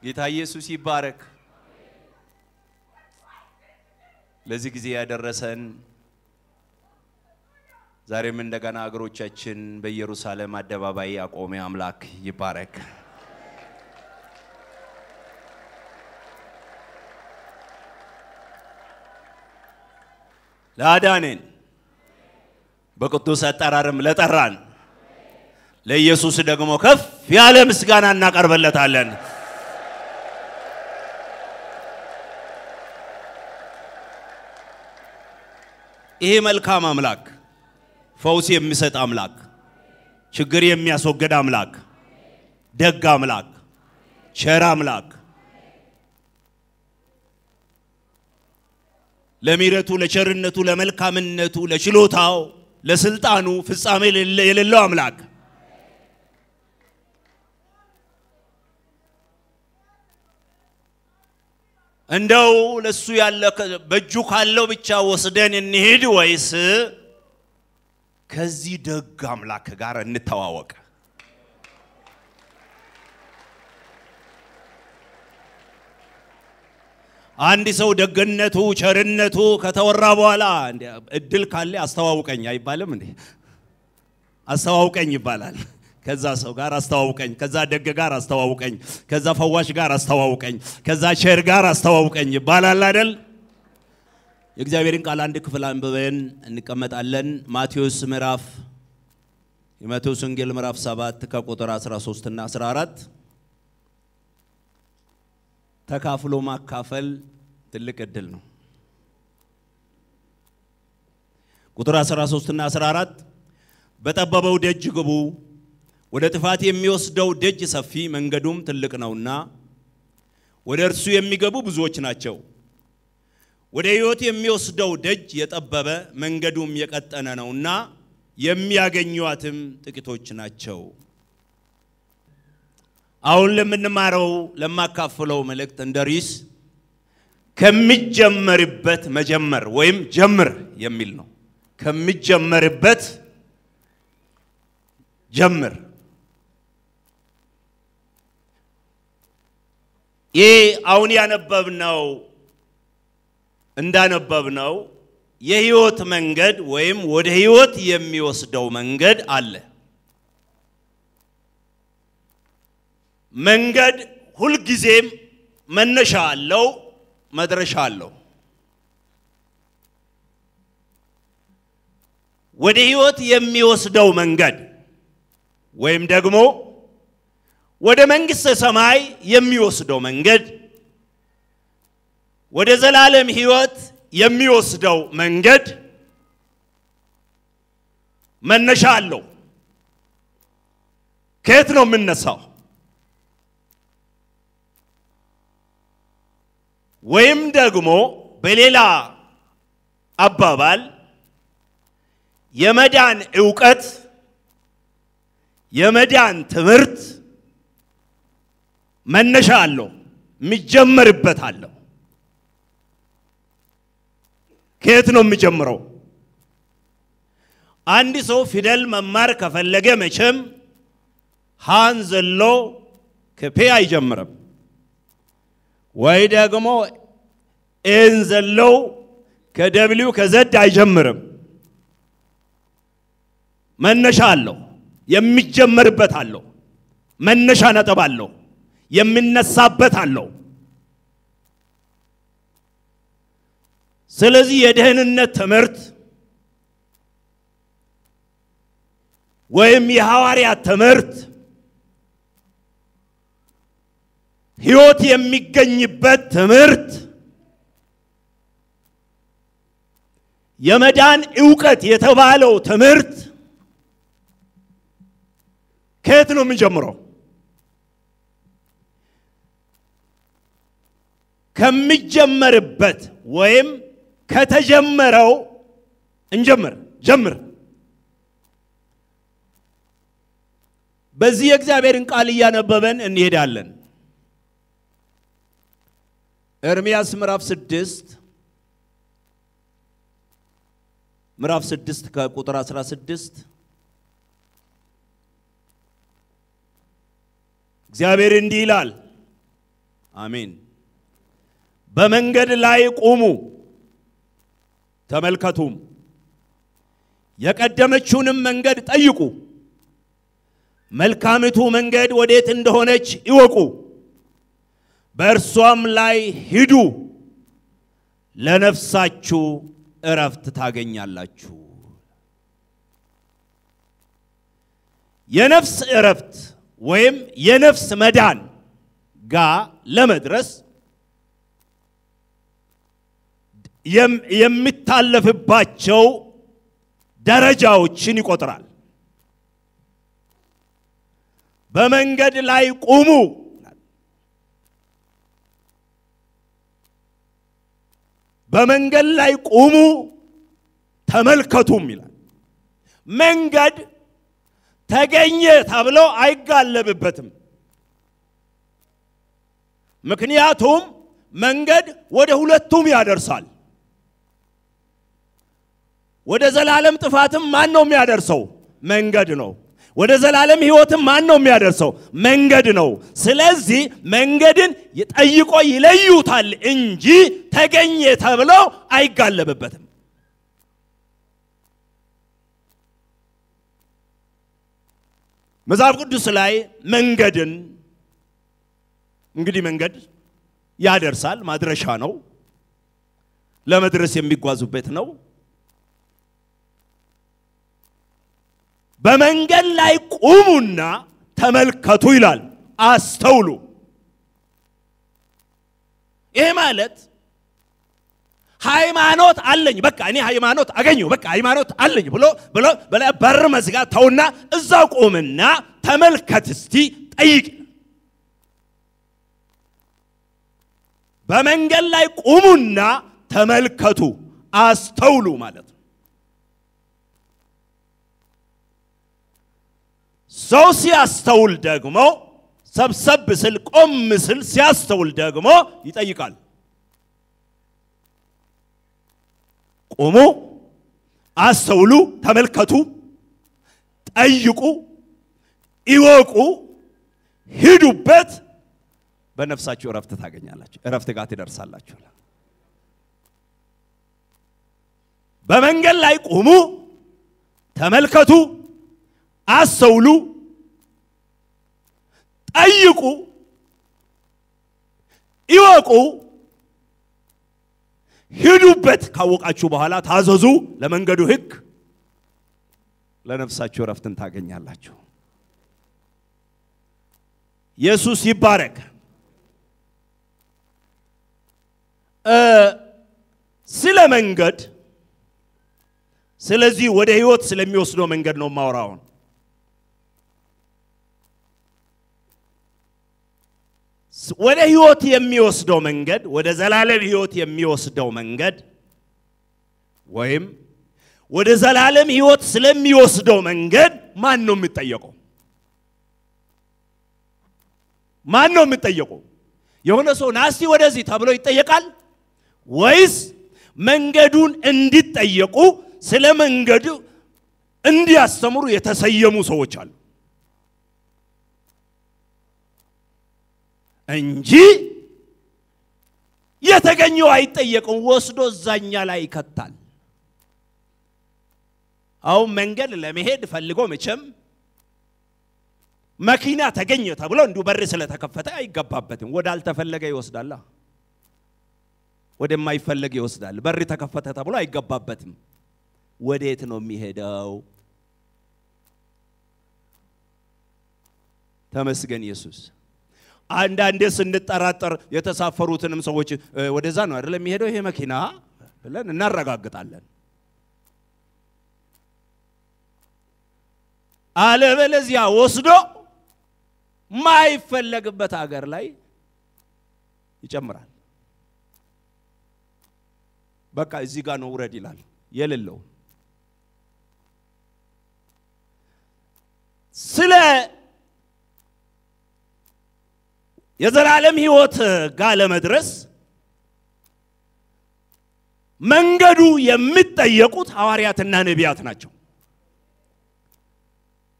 ጌታ ኢየሱስ ይባረክ። ለዚህ ጊዜ ያደረሰን ዛሬም እንደገና እግሮቻችን በኢየሩሳሌም አደባባይ ያቆመ አምላክ ይባረክ። ለአዳኔን በቅዱስ አጠራርም ለጠራን ለኢየሱስ ደግሞ ከፍ ያለ ምስጋና እናቀርበለታለን። ይሄ መልካም አምላክ፣ ፈውስ የሚሰጥ አምላክ፣ ችግር የሚያስወግድ አምላክ፣ ደግ አምላክ፣ ቸር አምላክ ለሚረቱ፣ ለቸርነቱ፣ ለመልካምነቱ፣ ለችሎታው፣ ለስልጣኑ ፍጻሜ የሌለው አምላክ እንደው ለሱ ያለ በእጁ ካለው ብቻ ወስደን እንሂድ ወይስ ከዚህ ደግ አምላክ ጋር እንተዋወቅ? አንድ ሰው ደግነቱ ቸርነቱ ከተወራ በኋላ እድል ካለ አስተዋውቀኝ አይባልም እንዴ? አስተዋውቀኝ ይባላል። ከዛ ሰው ጋር አስተዋውቀኝ፣ ከዛ ደግ ጋር አስተዋውቀኝ፣ ከዛ ፈዋሽ ጋር አስተዋውቀኝ፣ ከዛ ቸር ጋር አስተዋውቀኝ ይባላል አይደል? የእግዚአብሔርን ቃል አንድ ክፍል አንብበን እንቀመጣለን። ማቴዎስ ምዕራፍ የማቴዎስ ወንጌል ምዕራፍ 7 ከቁጥር 13 እና 14 ተካፍሎ ማካፈል ትልቅ እድል ነው። ቁጥር 13 እና 14 በጠበበው ደጅ ግቡ፣ ወደ ጥፋት የሚወስደው ደጅ ሰፊ መንገዱም ትልቅ ነውና ወደ እርሱ የሚገቡ ብዙዎች ናቸው። ወደ ሕይወት የሚወስደው ደጅ የጠበበ መንገዱም የቀጠነ ነውና የሚያገኟትም ጥቂቶች ናቸው። አሁን ለምንማረው ለማካፍለው መልእክት እንደ ርዕስ ከሚጀመርበት መጀመር ወይም ጀምር የሚል ነው። ከሚጀመርበት ጀምር። ይህ አሁን ያነበብነው እንዳነበብነው የህይወት መንገድ ወይም ወደ ህይወት የሚወስደው መንገድ አለ። መንገድ ሁልጊዜም መነሻ አለው፣ መድረሻ አለው። ወደ ህይወት የሚወስደው መንገድ ወይም ደግሞ ወደ መንግሥተ ሰማይ የሚወስደው መንገድ ወደ ዘላለም ህይወት የሚወስደው መንገድ መነሻ አለው። ከየት ነው የምነሳው? ወይም ደግሞ በሌላ አባባል የመዳን ዕውቀት የመዳን ትምህርት መነሻ አለው፣ የሚጀመርበት አለው። ከየት ነው የሚጀምረው? አንድ ሰው ፊደል መማር ከፈለገ መቼም ሃን ዘሎ ከፔ አይጀምርም፣ ወይ ደግሞ ኤን ዘለው ከደብሊው ከዘድ አይጀምርም። መነሻ አለው፣ የሚጀመርበት አለው፣ መነሻ ነጥብ አለው፣ የሚነሳበት አለው። ስለዚህ የደህንነት ትምህርት ወይም የሐዋርያት ትምህርት ሕይወት የሚገኝበት ትምህርት የመዳን ዕውቀት የተባለው ትምህርት ከየት ነው የሚጀምረው? ከሚጀመርበት ወይም ከተጀመረው እንጀምር ጀምር። በዚህ የእግዚአብሔርን ቃል እያነበበን እንሄዳለን። ኤርምያስ ምዕራፍ ስድስት ምዕራፍ ስድስት ከቁጥር 16 እግዚአብሔር እንዲህ ይላል፣ አሜን። በመንገድ ላይ ቁሙ ተመልከቱም፣ የቀደመችውንም መንገድ ጠይቁ፣ መልካሚቱ መንገድ ወዴት እንደሆነች ይወቁ፣ በእርሷም ላይ ሂዱ፣ ለነፍሳችሁ እረፍት ታገኛላችሁ። የነፍስ እረፍት ወይም የነፍስ መዳን ጋር ለመድረስ የሚታለፍባቸው ደረጃዎችን ይቆጥራል። በመንገድ ላይ ቁሙ። በመንገድ ላይ ቁሙ ተመልከቱም ይላል። መንገድ ተገኘ ተብሎ አይጋለብበትም። ምክንያቱም መንገድ ወደ ሁለቱም ያደርሳል። ወደ ዘላለም ጥፋትም ማን ነው የሚያደርሰው? መንገድ ነው። ወደ ዘላለም ሕይወትም ማን ነው የሚያደርሰው? መንገድ ነው። ስለዚህ መንገድን ጠይቆ ይለዩታል እንጂ ተገኘ ተብለው አይጋለብበትም። መጽሐፍ ቅዱስ ላይ መንገድን እንግዲህ መንገድ ያደርሳል፣ ማድረሻ ነው፣ ለመድረስ የሚጓዙበት ነው። በመንገድ ላይ ቁሙና ተመልከቱ ይላል። አስተውሉ። ይሄ ማለት ሃይማኖት አለኝ በቃ እኔ ሃይማኖት አገኘሁ በቃ ሃይማኖት አለኝ ብሎ ብሎ በር መዝጋት ተውና እዛው ቁምና ተመልከት እስቲ ጠይቅ። በመንገድ ላይ ቁሙና ተመልከቱ፣ አስተውሉ ማለት ነው። ሰው ሲያስተውል ደግሞ ሰብሰብ ስል ቆም ስል ሲያስተውል ደግሞ ይጠይቃል። ቁሙ፣ አስተውሉ፣ ተመልከቱ፣ ጠይቁ፣ ይወቁ፣ ሂዱበት፣ በነፍሳችሁ እረፍት ታገኛላችሁ፣ እረፍት ጋር ትደርሳላችሁ። በመንገድ ላይ ቁሙ፣ ተመልከቱ፣ አስተውሉ፣ ጠይቁ፣ ይወቁ፣ ሂዱበት። ካወቃችሁ በኋላ ታዘዙ ለመንገዱ ሕግ፣ ለነፍሳችሁ እረፍትን ታገኛላችሁ። ኢየሱስ ይባረክ። ስለ መንገድ ስለዚህ ወደ ህይወት ስለሚወስደው መንገድ ነው ማውራውን። ወደ ህይወት የሚወስደው መንገድ ወደ ዘላለም ህይወት የሚወስደው መንገድ ወይም ወደ ዘላለም ህይወት ስለሚወስደው መንገድ ማን ነው የሚጠየቀው? ማን ነው የሚጠየቀው? የሆነ ሰው ናስቲ ወደዚህ ተብሎ ይጠየቃል ወይስ መንገዱን እንዲጠየቁ ስለ መንገዱ እንዲያስተምሩ የተሰየሙ ሰዎች አሉ እንጂ የተገኘው አይጠየቅም። ወስዶ እዛኛ ላይ ይከታል። አሁን መንገድ ለመሄድ ፈልጎ መቼም መኪና ተገኘ ተብሎ እንዲሁ በር ስለተከፈተ አይገባበትም። ወዳልተፈለገ ይወስዳላ፣ ወደማይፈለግ ይወስዳል። በር ተከፈተ ተብሎ አይገባበትም። ወዴት ነው የሚሄደው? ተመስገን ኢየሱስ። አንዳንዴ ስንጠራጠር የተሳፈሩትንም ሰዎች ወደዛ ነው አይደለም የሚሄደው ይሄ መኪና ብለን እናረጋግጣለን። አለበለዚያ ወስዶ ማይፈለግበት ሀገር ላይ ይጨምራል። በቃ እዚህ ጋር ነው ውረድ ይላል የሌለው ስለ የዘላለም ሕይወት ጋር ለመድረስ መንገዱ የሚጠየቁት ሐዋርያትና ነቢያት ናቸው።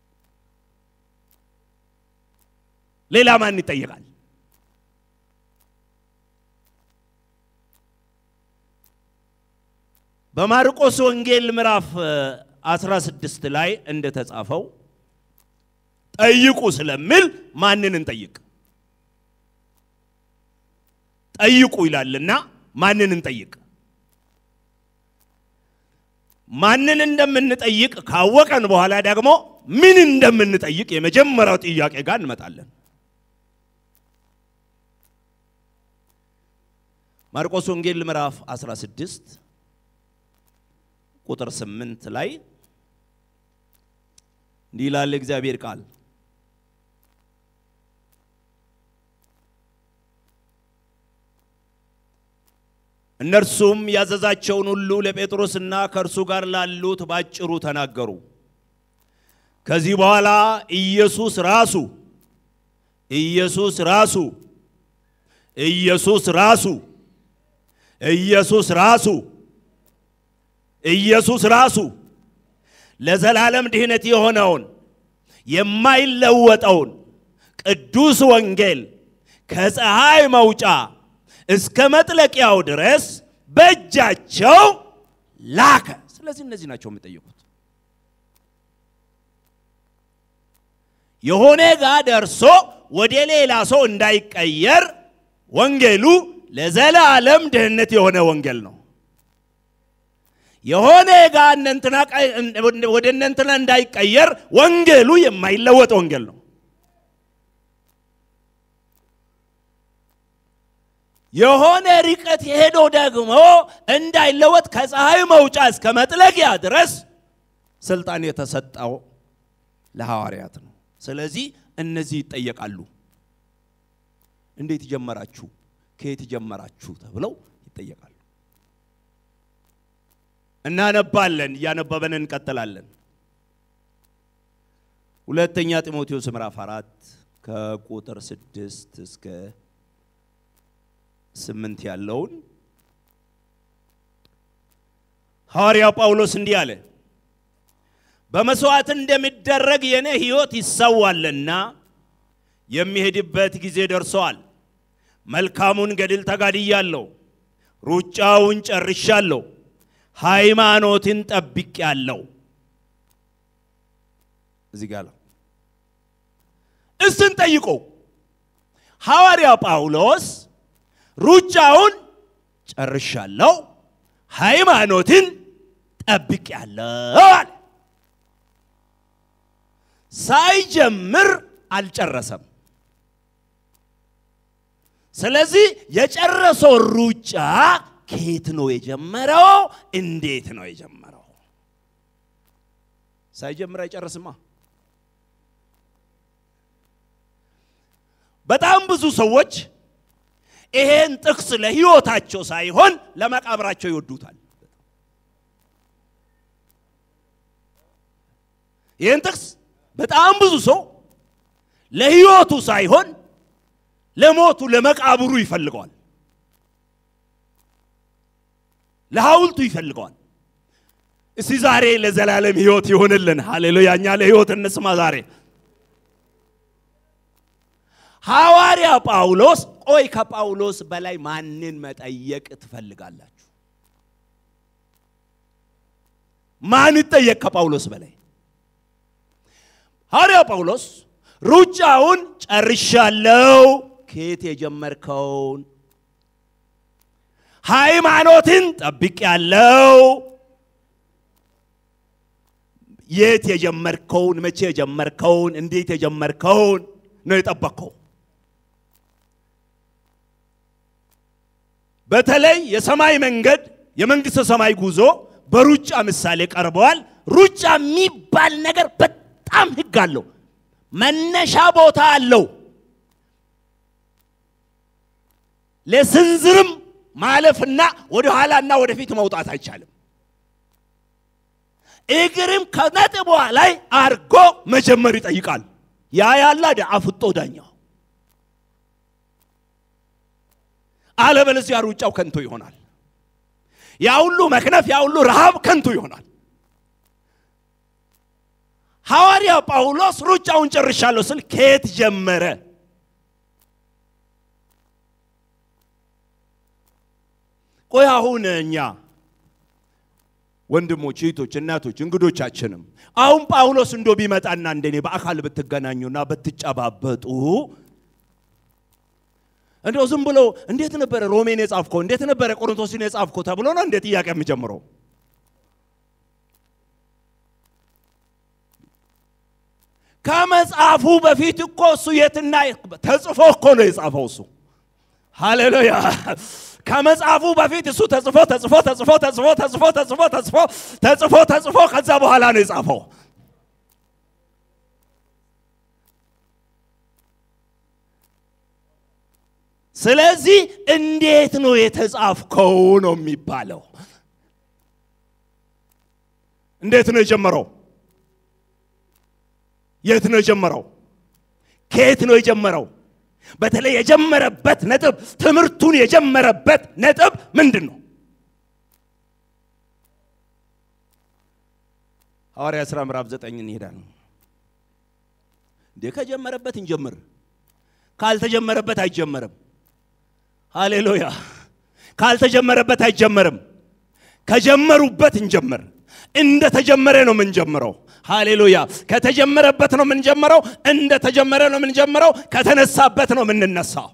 ሌላ ማን ይጠየቃል? በማርቆስ ወንጌል ምዕራፍ 16 ላይ እንደተጻፈው ጠይቁ ስለሚል ማንን እንጠይቅ? ጠይቁ ይላልና ማንን እንጠይቅ? ማንን እንደምንጠይቅ ካወቀን በኋላ ደግሞ ምን እንደምንጠይቅ የመጀመሪያው ጥያቄ ጋር እንመጣለን። ማርቆስ ወንጌል ምዕራፍ 16 ቁጥር 8 ላይ እንዲህ ይላል እግዚአብሔር ቃል እነርሱም ያዘዛቸውን ሁሉ ለጴጥሮስና ከእርሱ ጋር ላሉት ባጭሩ ተናገሩ። ከዚህ በኋላ ኢየሱስ ራሱ ኢየሱስ ራሱ ኢየሱስ ራሱ ኢየሱስ ራሱ ኢየሱስ ራሱ ለዘላለም ድህነት የሆነውን የማይለወጠውን ቅዱስ ወንጌል ከፀሐይ መውጫ እስከ መጥለቂያው ድረስ በእጃቸው ላከ። ስለዚህ እነዚህ ናቸው የሚጠየቁት። የሆነ ጋ ደርሶ ወደ ሌላ ሰው እንዳይቀየር ወንጌሉ ለዘላለም ድህነት የሆነ ወንጌል ነው። የሆነ ጋ እነንትና ወደ እነንትና እንዳይቀየር ወንጌሉ የማይለወጥ ወንጌል ነው። የሆነ ርቀት ሄዶ ደግሞ እንዳይለወጥ ከፀሐይ መውጫ እስከ መጥለቂያ ድረስ ስልጣን የተሰጠው ለሐዋርያት ነው። ስለዚህ እነዚህ ይጠየቃሉ። እንዴት ጀመራችሁ? ከየት ጀመራችሁ? ተብለው ይጠየቃሉ። እናነባለን። እያነበበን እንቀጥላለን። ሁለተኛ ጢሞቴዎስ ምዕራፍ አራት ከቁጥር ስድስት እስከ ስምንት ያለውን ሐዋርያው ጳውሎስ እንዲህ አለ። በመስዋዕት እንደሚደረግ የኔ ሕይወት ይሰዋልና የሚሄድበት ጊዜ ደርሰዋል። መልካሙን ገድል ተጋድያለሁ፣ ሩጫውን ጨርሻለሁ፣ ሃይማኖትን ጠብቄአለሁ። እዚህ ጋር ነው እስን ጠይቆ ሐዋርያ ጳውሎስ ሩጫውን ጨርሻለሁ፣ ሃይማኖትን ጠብቄአለሁ አለ። ሳይጀምር አልጨረሰም። ስለዚህ የጨረሰው ሩጫ ከየት ነው የጀመረው? እንዴት ነው የጀመረው? ሳይጀምር አይጨርስማ። በጣም ብዙ ሰዎች ይሄን ጥቅስ ለሕይወታቸው ሳይሆን ለመቃብራቸው ይወዱታል። ይህን ጥቅስ በጣም ብዙ ሰው ለሕይወቱ ሳይሆን ለሞቱ ለመቃብሩ ይፈልገዋል። ለሐውልቱ ይፈልገዋል። እስቲ ዛሬ ለዘላለም ሕይወት ይሆንልን። ሃሌሉያ! እኛ ለሕይወት እንስማ ዛሬ ሐዋርያ ጳውሎስ ቆይ ከጳውሎስ በላይ ማንን መጠየቅ ትፈልጋላችሁ? ማን ይጠየቅ ከጳውሎስ በላይ? ሐዋርያ ጳውሎስ ሩጫውን ጨርሻለሁ። ከየት የጀመርከውን? ሃይማኖትን ጠብቄያለሁ። የት የጀመርከውን? መቼ የጀመርከውን? እንዴት የጀመርከውን ነው የጠበቅከው? በተለይ የሰማይ መንገድ የመንግስተ ሰማይ ጉዞ በሩጫ ምሳሌ ቀርበዋል። ሩጫ የሚባል ነገር በጣም ህግ አለው። መነሻ ቦታ አለው። ለስንዝርም ማለፍና ወደ ኋላና ወደፊት መውጣት አይቻልም። እግርም ከነጥቧ ላይ አርጎ መጀመር ይጠይቃል። ያ ያላ አፍጦ ዳኛው አለበለዚያ ሩጫው ከንቱ ይሆናል። ያ ሁሉ መክነፍ፣ ያ ሁሉ ረሃብ ከንቱ ይሆናል። ሐዋርያ ጳውሎስ ሩጫውን ጨርሻለሁ ስል ከየት ጀመረ? ቆይ አሁን እኛ ወንድሞች፣ እህቶች፣ እናቶች፣ እንግዶቻችንም አሁን ጳውሎስ እንዶ ቢመጣና እንደኔ በአካል ብትገናኙና ብትጨባበጡ እንደው ዝም ብሎ እንዴት ነበረ ሮሜን የጻፍከው እንዴት ነበረ ቆሮንቶስን የጻፍከው ተብሎ ነው እንዴት ጥያቄ የምጀምረው? ከመጽሐፉ በፊት እኮ እሱ የትና ተጽፎ እኮ ነው የጻፈው እሱ። ሃሌሉያ! ከመጽሐፉ በፊት እሱ ተጽፎ ተጽፎ ተጽፎ ተጽፎ ተጽፎ ተጽፎ ተጽፎ ተጽፎ ተጽፎ ከዛ በኋላ ነው የጻፈው። ስለዚህ እንዴት ነው የተጻፍከው ነው የሚባለው። እንዴት ነው የጀመረው? የት ነው የጀመረው? ከየት ነው የጀመረው? በተለይ የጀመረበት ነጥብ ትምህርቱን የጀመረበት ነጥብ ምንድን ነው? ሐዋርያ ሥራ ምዕራፍ ዘጠኝ እንሄዳለን። እንዴ ከጀመረበት እንጀምር፣ ካልተጀመረበት አይጀመርም። ሃሌሉያ! ካልተጀመረበት አይጀመርም። ከጀመሩበት እንጀምር። እንደ ተጀመረ ነው የምንጀምረው። ሃሌሉያ! ከተጀመረበት ነው የምንጀምረው። እንደ ተጀመረ ነው የምንጀምረው። ከተነሳበት ነው የምንነሳው።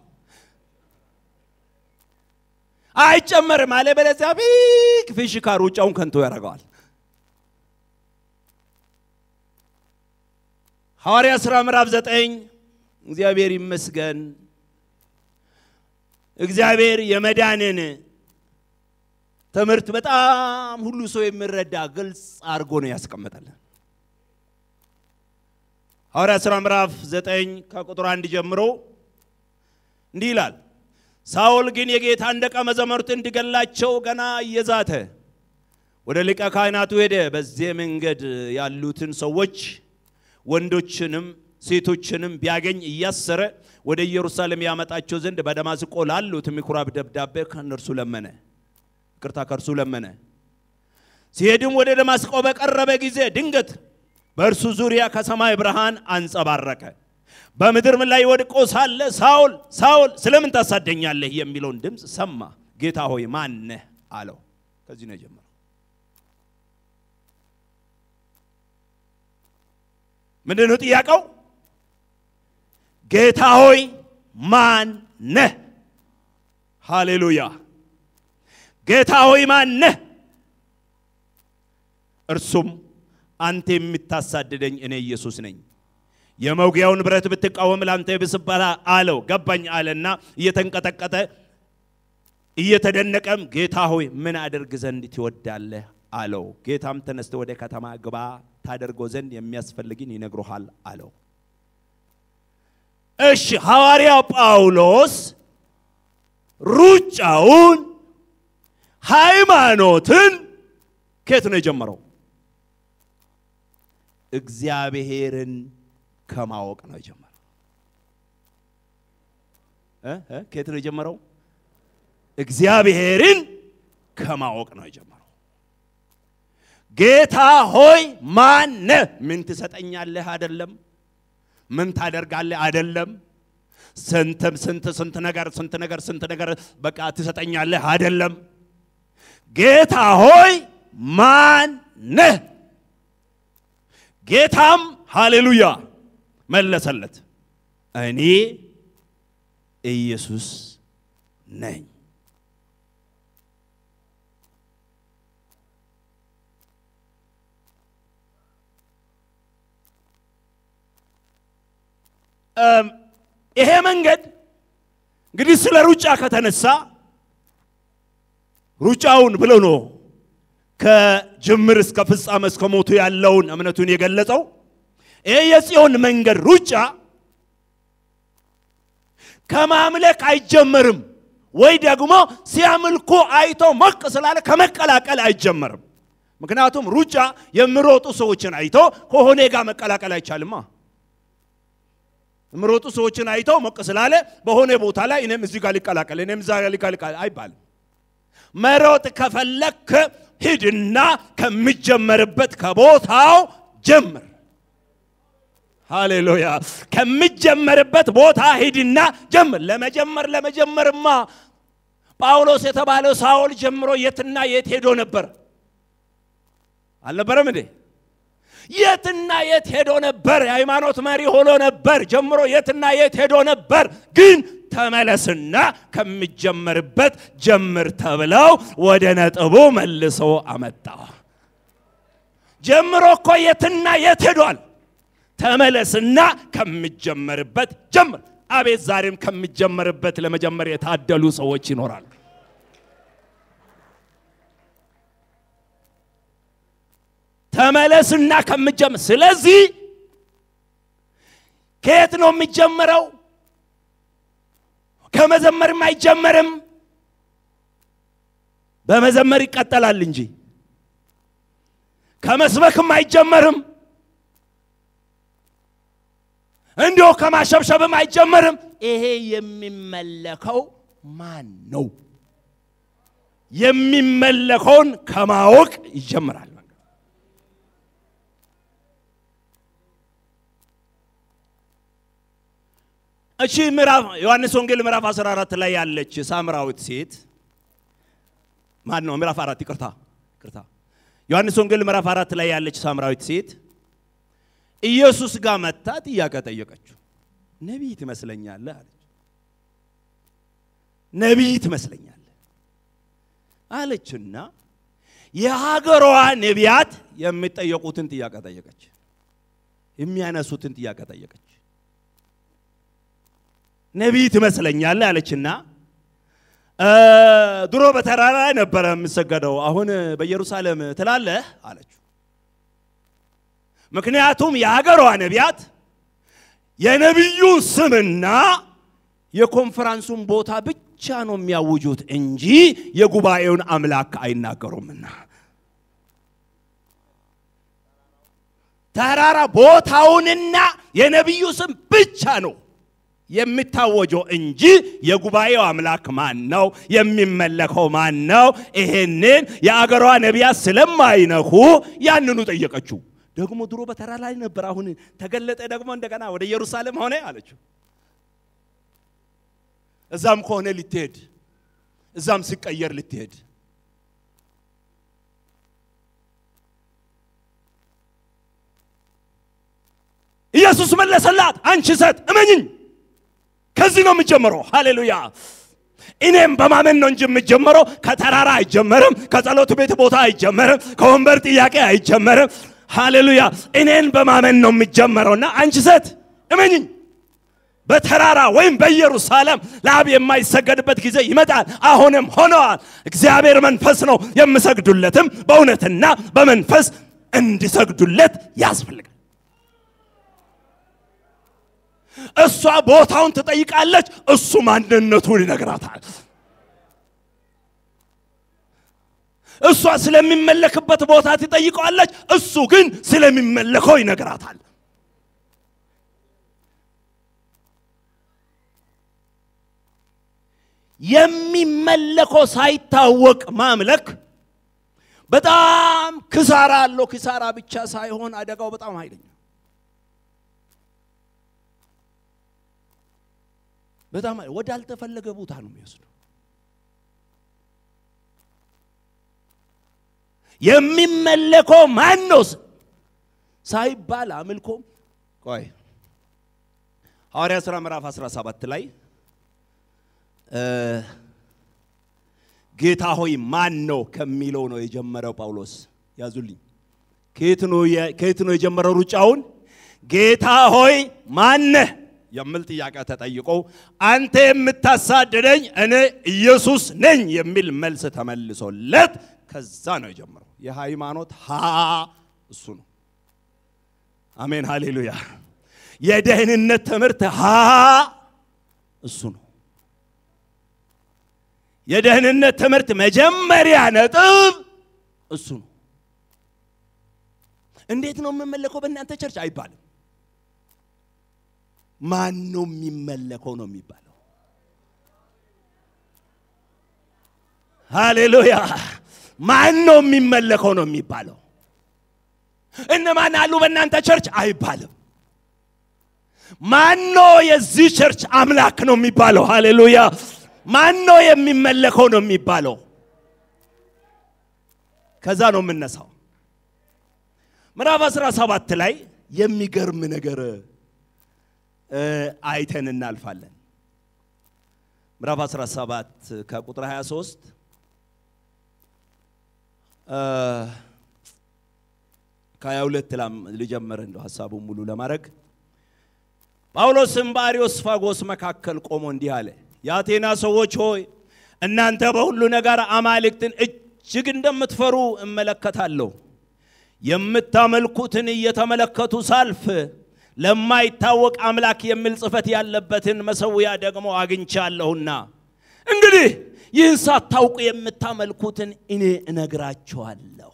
አይጨመርም አለ። በለዚያ ቢክ ፊሽካ ሩጫውን ከንቶ ያደርገዋል። ሐዋርያ ሥራ ምዕራፍ ዘጠኝ እግዚአብሔር ይመስገን። እግዚአብሔር የመዳንን ትምህርት በጣም ሁሉ ሰው የሚረዳ ግልጽ አድርጎ ነው ያስቀመጠልን። ሐዋርያ ሥራ ምዕራፍ ዘጠኝ ከቁጥር አንድ ጀምሮ እንዲህ ይላል። ሳውል ግን የጌታን ደቀ መዛሙርት እንዲገላቸው ገና እየዛተ ወደ ሊቀ ካህናቱ ሄደ። በዚህ መንገድ ያሉትን ሰዎች ወንዶችንም ሴቶችንም ቢያገኝ እያሰረ ወደ ኢየሩሳሌም ያመጣቸው ዘንድ በደማስቆ ላሉት ምኩራብ ደብዳቤ ከእነርሱ ለመነ። ይቅርታ ከእርሱ ለመነ። ሲሄድም ወደ ደማስቆ በቀረበ ጊዜ ድንገት በእርሱ ዙሪያ ከሰማይ ብርሃን አንጸባረቀ። በምድርም ላይ ወድቆ ሳለ ሳውል ሳውል ስለምን ታሳደኛለህ የሚለውን ድምፅ ሰማ። ጌታ ሆይ ማን ነህ አለው። ከዚህ ነው የጀመረው። ምንድን ነው ጥያቄው? ጌታ ሆይ ማን ነህ? ሃሌሉያ! ጌታ ሆይ ማን ነህ? እርሱም አንተ የምታሳድደኝ እኔ ኢየሱስ ነኝ። የመውጊያውን ብረት ብትቃወም ለአንተ ይብስብሃል አለው። ገባኝ አለና እየተንቀጠቀጠ እየተደነቀም ጌታ ሆይ ምን አደርግ ዘንድ ትወዳለህ አለው። ጌታም ተነስተ ወደ ከተማ ግባ ታደርጎ ዘንድ የሚያስፈልግን ይነግሮሃል አለው። እሺ ሐዋርያው ጳውሎስ ሩጫውን ሃይማኖትን ከየት ነው የጀመረው? እግዚአብሔርን ከማወቅ ነው የጀመረው። እ እ ከየት ነው የጀመረው? እግዚአብሔርን ከማወቅ ነው የጀመረው። ጌታ ሆይ ማነ? ምን ትሰጠኛለህ? አይደለም ምን ታደርጋለህ? አይደለም ስንትም ስንት ስንት ነገር ስንት ነገር ስንት ነገር በቃ ትሰጠኛለህ? አይደለም ጌታ ሆይ ማን ነህ? ጌታም ሃሌሉያ መለሰለት፣ እኔ ኢየሱስ ነኝ። ይሄ መንገድ እንግዲህ ስለ ሩጫ ከተነሳ ሩጫውን ብሎ ነው ከጅምር እስከ ፍጻሜ እስከ ሞቱ ያለውን እምነቱን የገለጸው። ይሄ የጽዮን መንገድ ሩጫ ከማምለክ አይጀመርም፣ ወይ ደግሞ ሲያምልኩ አይቶ ሞቅ ስላለ ከመቀላቀል አይጀመርም። ምክንያቱም ሩጫ የሚሮጡ ሰዎችን አይቶ ከሆነ ጋር መቀላቀል አይቻልማ። የሚሮጡ ሰዎችን አይቶ ሞቅ ስላለ በሆነ ቦታ ላይ እኔም እዚህ ጋር ሊቀላቀል እኔም እዛ ጋር ሊቀላቀል አይባልም። መሮጥ ከፈለክ ሂድና ከሚጀመርበት ከቦታው ጀምር። ሃሌሉያ! ከሚጀመርበት ቦታ ሂድና ጀምር። ለመጀመር ለመጀመርማ ጳውሎስ የተባለው ሳውል ጀምሮ የትና የት ሄዶ ነበር? አልነበረም እንዴ? የትና የት ሄዶ ነበር? የሃይማኖት መሪ ሆኖ ነበር ጀምሮ የትና የት ሄዶ ነበር? ግን ተመለስና ከሚጀመርበት ጀምር ተብለው ወደ ነጥቡ መልሶ አመጣ። ጀምሮ እኮ የትና የት ሄዷል? ተመለስና ከሚጀመርበት ጀምር። አቤት ዛሬም ከሚጀመርበት ለመጀመር የታደሉ ሰዎች ይኖራሉ። ተመለስና ከምጀምር። ስለዚህ ከየት ነው የሚጀመረው? ከመዘመርም አይጀመርም። በመዘመር ይቀጠላል እንጂ ከመስበክም አይጀመርም። እንዲሁ ከማሸብሸብም አይጀመርም። ይሄ የሚመለከው ማን ነው? የሚመለከውን ከማወቅ ይጀምራል። እቺ ምዕራፍ ዮሐንስ ወንጌል ምዕራፍ 14 ላይ ያለች ሳምራዊት ሴት ማን ነው? ምዕራፍ አራት ይቅርታ፣ ይቅርታ። ዮሐንስ ወንጌል ምዕራፍ አራት ላይ ያለች ሳምራዊት ሴት ኢየሱስ ጋር መታ ጥያቄ ጠየቀችው። ነቢይ ትመስለኛለህ አለች። ነቢይ ትመስለኛለህ አለችና የሀገሯ ነቢያት የሚጠየቁትን ጥያቄ ጠየቀች። የሚያነሱትን ጥያቄ ጠየቀች። ነቢይ ትመስለኛለህ አለችና ድሮ በተራራ ላይ ነበረ የምሰገደው፣ አሁን በኢየሩሳሌም ትላለህ አለችው። ምክንያቱም የሀገሯ ነቢያት የነቢዩን ስምና የኮንፈራንሱን ቦታ ብቻ ነው የሚያውጁት እንጂ የጉባኤውን አምላክ አይናገሩምና ተራራ ቦታውንና የነቢዩ ስም ብቻ ነው የሚታወጀው እንጂ የጉባኤው አምላክ ማን ነው? የሚመለከው ማን ነው? ይሄንን የአገሯ ነቢያት ስለማይነኩ ያንኑ ጠየቀችው። ደግሞ ድሮ በተራ ላይ ነበር፣ አሁን ተገለጠ፣ ደግሞ እንደገና ወደ ኢየሩሳሌም ሆነ አለችው። እዛም ከሆነ ልትሄድ፣ እዛም ሲቀየር ልትሄድ ኢየሱስ መለሰላት፣ አንቺ ሴት እመኝኝ ከዚህ ነው የምጀምረው። ሃሌሉያ! እኔም በማመን ነው እንጂ የምጀምረው ከተራራ አይጀመርም፣ ከጸሎት ቤት ቦታ አይጀመርም፣ ከወንበር ጥያቄ አይጀመርም። ሃሌሉያ! እኔን በማመን ነው የምጀምረውና አንቺ ሴት እመኝኝ በተራራ ወይም በኢየሩሳሌም ለአብ የማይሰገድበት ጊዜ ይመጣል፣ አሁንም ሆነዋል። እግዚአብሔር መንፈስ ነው፣ የምሰግዱለትም በእውነትና በመንፈስ እንዲሰግዱለት ያስፈልጋል። እሷ ቦታውን ትጠይቃለች፣ እሱ ማንነቱን ይነግራታል። እሷ ስለሚመለክበት ቦታ ትጠይቀዋለች፣ እሱ ግን ስለሚመለከው ይነግራታል። የሚመለከው ሳይታወቅ ማምለክ በጣም ክሳራ አለው። ክሳራ ብቻ ሳይሆን አደጋው በጣም ኃይለኛ በጣም ወዳልተፈለገ ቦታ ነው የሚወስደው። የሚመለከው ማን ነው ሳይባል አምልኮ ቆይ ሐዋርያ ሥራ ምዕራፍ 17 ላይ ጌታ ሆይ ማን ነው ከሚለው ነው የጀመረው ጳውሎስ። ያዙልኝ። ከየት ነው የጀመረው ሩጫውን? ጌታ ሆይ ማነህ የሚል ጥያቄ ተጠይቆ አንተ የምታሳድደኝ እኔ ኢየሱስ ነኝ የሚል መልስ ተመልሶለት ከዛ ነው የጀመረው። የሃይማኖት ሀ እሱ ነው። አሜን ሃሌሉያ። የደህንነት ትምህርት ሀ እሱ ነው። የደህንነት ትምህርት መጀመሪያ ነጥብ እሱ ነው። እንዴት ነው የምመለከው በእናንተ ቸርች አይባልም። ማን ነው የሚመለከው ነው የሚባለው። ሃሌሉያ። ማን ነው የሚመለከው ነው የሚባለው። እነማን አሉ በእናንተ ቸርች አይባልም። ማን ነው የዚህ ቸርች አምላክ ነው የሚባለው። ሃሌሉያ። ማን ነው የሚመለከው ነው የሚባለው። ከዛ ነው የምነሳው። ምዕራፍ 17 ላይ የሚገርም ነገር አይተን እናልፋለን። ምዕራፍ 17 ከቁጥር 23 ከ22 ልጀምር እንደው ሀሳቡን ሙሉ ለማድረግ ጳውሎስም በአርዮስፋጎስ መካከል ቆሞ እንዲህ አለ፣ የአቴና ሰዎች ሆይ እናንተ በሁሉ ነገር አማልክትን እጅግ እንደምትፈሩ እመለከታለሁ። የምታመልኩትን እየተመለከቱ ሳልፍ ለማይታወቅ አምላክ የሚል ጽሕፈት ያለበትን መሠዊያ ደግሞ አግኝቻለሁና እንግዲህ ይህን ሳታውቁ የምታመልኩትን እኔ እነግራችኋለሁ።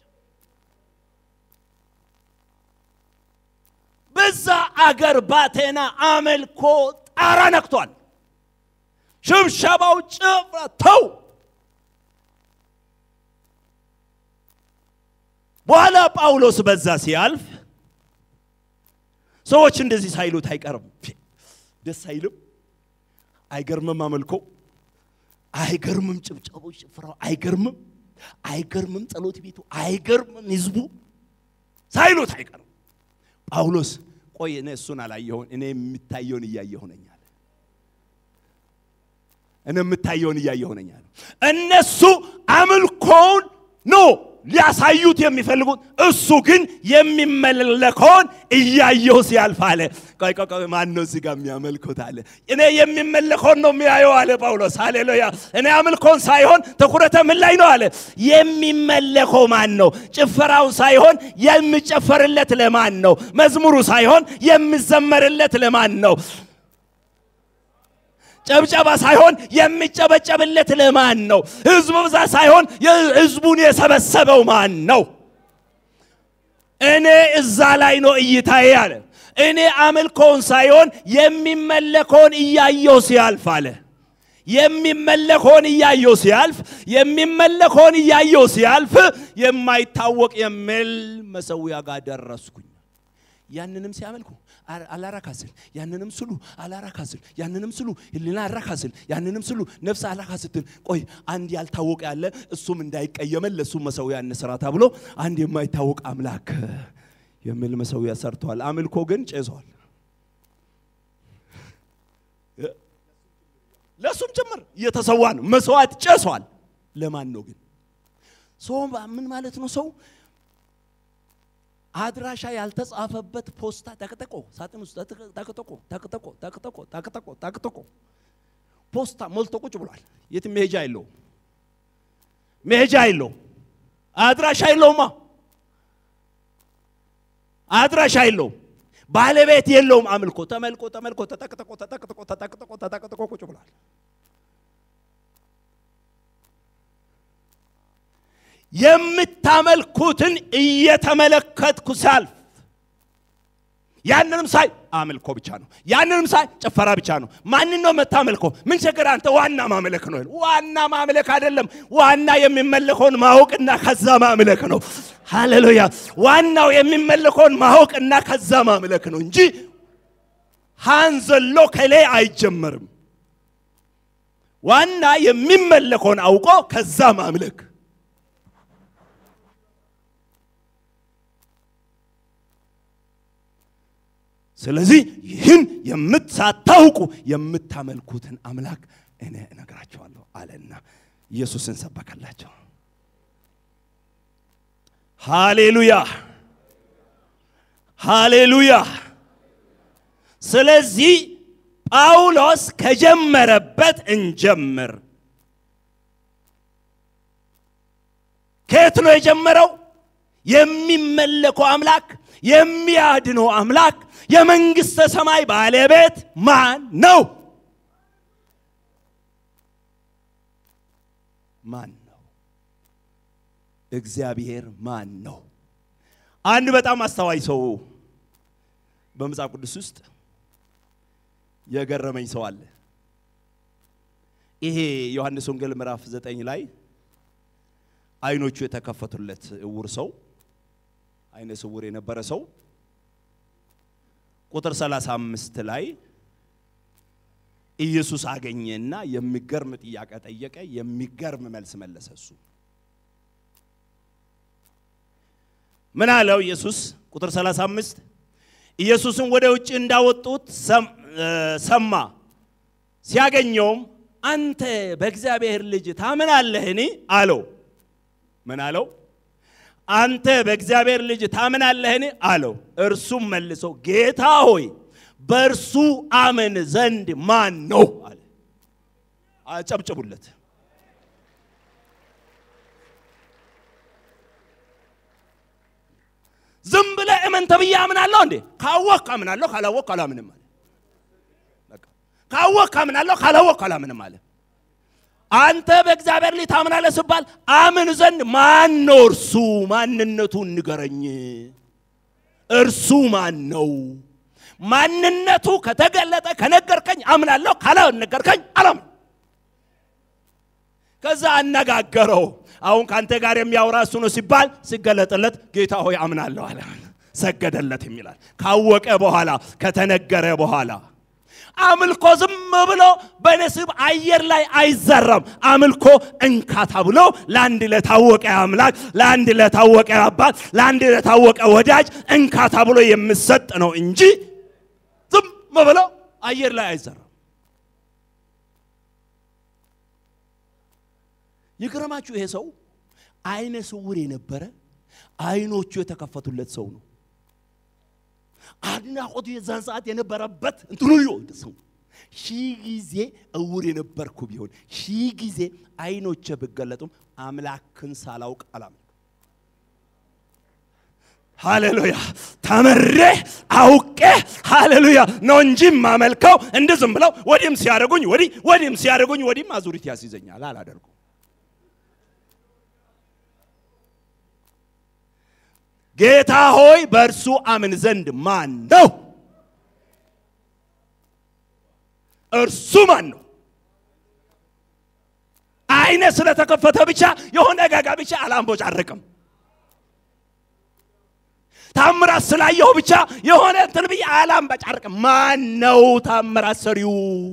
በዛ አገር ባቴና አመልኮ ጣራ ነክቷል። ሽብሸባው ጭፍራ ተው። በኋላ ጳውሎስ በዛ ሲያልፍ ሰዎች እንደዚህ ሳይሉት አይቀርም። ደስ አይልም? አይገርምም? አመልኮ አይገርምም? ጭብጨባው ጭፍራው አይገርምም? አይገርምም? ጸሎት ቤቱ አይገርምም? ህዝቡ ሳይሉት አይቀርም። ጳውሎስ ቆይ እኔ እሱን አላየሁን፣ እኔ የምታየውን እያየሁ ነኝ አለ። እኔ የምታየውን እያየሁ ነኝ አለ። እነሱ አምልኮውን ነው ሊያሳዩት የሚፈልጉት፣ እሱ ግን የሚመለከውን እያየሁ ሲያልፍ አለ። ቆይ ቆይ ቆይ፣ ማን ነው እዚህ ጋር የሚያመልኩት አለ። እኔ የሚመለከውን ነው የሚያየው አለ ጳውሎስ። ሃሌሉያ! እኔ አምልኮን ሳይሆን ትኩረተ ምን ላይ ነው አለ። የሚመለከው ማን ነው? ጭፈራውን ሳይሆን የሚጨፈርለት ለማን ነው? መዝሙሩ ሳይሆን የሚዘመርለት ለማን ነው? ጨብጨባ ሳይሆን የሚጨበጨብለት ለማን ነው? ህዝቡ ብዛት ሳይሆን ህዝቡን የሰበሰበው ማን ነው? እኔ እዛ ላይ ነው እይታዬ አለ። እኔ አምልኮውን ሳይሆን የሚመለከውን እያየው ሲያልፍ አለ። የሚመለከውን እያየው ሲያልፍ የሚመለከውን እያየው ሲያልፍ የማይታወቅ የሚል መሠዊያ ጋር ደረስኩኝ። ያንንም ሲያመልኩ አላራካስል ያንንም ስሉ አላራካስል ያንንም ስሉ ህሊና አራካስል ያንንም ስሉ ነፍስ አላካስትል። ቆይ አንድ ያልታወቀ ያለ እሱም እንዳይቀየመን ለእሱ መሠዊያ እንስራ ተብሎ አንድ የማይታወቅ አምላክ የሚል መሠዊያ ሰርተዋል። አምልኮ ግን ጭሷል። ለእሱም ጭምር እየተሰዋ ነው። መስዋዕት ጨሷል። ለማን ነው ግን? ሰው ምን ማለት ነው? ሰው አድራሻ ያልተጻፈበት ፖስታ ተቅጥቆ ሳጥን ውስጥ ተቅጥቆ ተቅጥቆ ተቅጥቆ ተቅጥቆ ተቅጥቆ ፖስታ ሞልቶ ቁጭ ብሏል። የትም መሄጃ የለው መሄጃ የለው አድራሻ የለውማ አድራሻ የለውም። ባለቤት የለውም። አምልኮ ተመልኮ ተመልኮ ተጠቅጥቆ ተጠቅጥቆ ተጠቅጥቆ ተጠቅጥቆ ቁጭ ብሏል። የምታመልኩትን እየተመለከትኩ ሳልፍ ያንንም ሳይ አምልኮ ብቻ ነው። ያንንም ሳይ ጭፈራ ብቻ ነው። ማንን ነው የምታመልከው? ምን ችግር አንተ ዋና ማምለክ ነው። ዋና ማምለክ አይደለም። ዋና የሚመለከውን ማወቅና ከዛ ማምለክ ነው። ሃሌሉያ! ዋናው የሚመለከውን ማወቅና ከዛ ማምለክ ነው እንጂ ሃንዘሎ ከሌ አይጀመርም። ዋና የሚመለከውን አውቆ ከዛ ማምለክ ስለዚህ ይህን የምትሳታውቁ የምታመልኩትን አምላክ እኔ እነግራቸዋለሁ አለና ኢየሱስን ሰበከላቸው። ሃሌሉያ ሃሌሉያ። ስለዚህ ጳውሎስ ከጀመረበት እንጀምር። ከየት ነው የጀመረው? የሚመለከው አምላክ የሚያድነው አምላክ የመንግሥተ ሰማይ ባለቤት ማን ነው? ማን ነው? እግዚአብሔር ማን ነው? አንድ በጣም አስተዋይ ሰው በመጽሐፍ ቅዱስ ውስጥ የገረመኝ ሰው አለ። ይሄ ዮሐንስ ወንጌል ምዕራፍ ዘጠኝ ላይ አይኖቹ የተከፈቱለት እውር ሰው አይነ ስውር የነበረ ሰው ቁጥር 35 ላይ ኢየሱስ አገኘና የሚገርም ጥያቄ ጠየቀ። የሚገርም መልስ መለሰ። እሱ ምን አለው ኢየሱስ? ቁጥር 35 ኢየሱስን ወደ ውጭ እንዳወጡት ሰማ። ሲያገኘውም አንተ በእግዚአብሔር ልጅ ታምናለህን? አለው። ምን አለው? አንተ በእግዚአብሔር ልጅ ታምናለህን? አለው። እርሱም መልሶ ጌታ ሆይ በእርሱ አምን ዘንድ ማን ነው? አለ። አጨብጭቡለት። ዝም ብለህ እመን ተብዬ አምናለሁ እንዴ? ካወቅክ አምናለሁ፣ ካላወቅክ አላምንም አለ። ካወቅክ አምናለሁ፣ ካላወቅክ አላምንም አለ። አንተ በእግዚአብሔር ልጅ ታምናለህ ስባል አምን ዘንድ ማን ነው? እርሱ ማንነቱን ንገረኝ። እርሱ ማን ነው? ማንነቱ ከተገለጠ ከነገርከኝ አምናለሁ፣ ካላነገርከኝ አላምን። ከዛ አነጋገረው። አሁን ከአንተ ጋር የሚያወራ እሱ ነው ሲባል ሲገለጥለት ጌታ ሆይ አምናለሁ አለ። ሰገደለት የሚላል ካወቀ በኋላ ከተነገረ በኋላ አምልኮ ዝም ብሎ በነስብ አየር ላይ አይዘራም። አምልኮ እንካ ተብሎ ለአንድ ለታወቀ አምላክ፣ ለአንድ ለታወቀ አባት፣ ለአንድ ለታወቀ ወዳጅ እንካ ተብሎ የሚሰጥ ነው እንጂ ዝም ብሎ አየር ላይ አይዘራም። ይገርማችሁ ይሄ ሰው አይነ ስውር የነበረ አይኖቹ የተከፈቱለት ሰው ነው። አድናቆቱ የዛን ሰዓት የነበረበት እንትኑ ሰው ሺህ ጊዜ እውር የነበርኩ ቢሆን ሺህ ጊዜ አይኖቼ ብገለጡም አምላክን ሳላውቅ አላምንም። ሃሌሉያ ተምሬ አውቄ ሃሌሉያ ነው እንጂ ማመልከው እንደ ዝም ብለው ወዲህም ሲያደርጉኝ ወዲህ ወዲህም ሲያደርጉኝ ወዲህም አዙሪት ያስይዘኛል አላደርጉም። ጌታ ሆይ በእርሱ አምን ዘንድ ማን ነው? እርሱ ማን ነው? አይነ ስለተከፈተ ብቻ የሆነ ጋጋ ብቻ አላምቦጫርቅም። ታምራት ስላየሁ ብቻ የሆነ እንትን ብዬ አላምቦጫርቅም። ማን ነው ታምራት ሰሪው?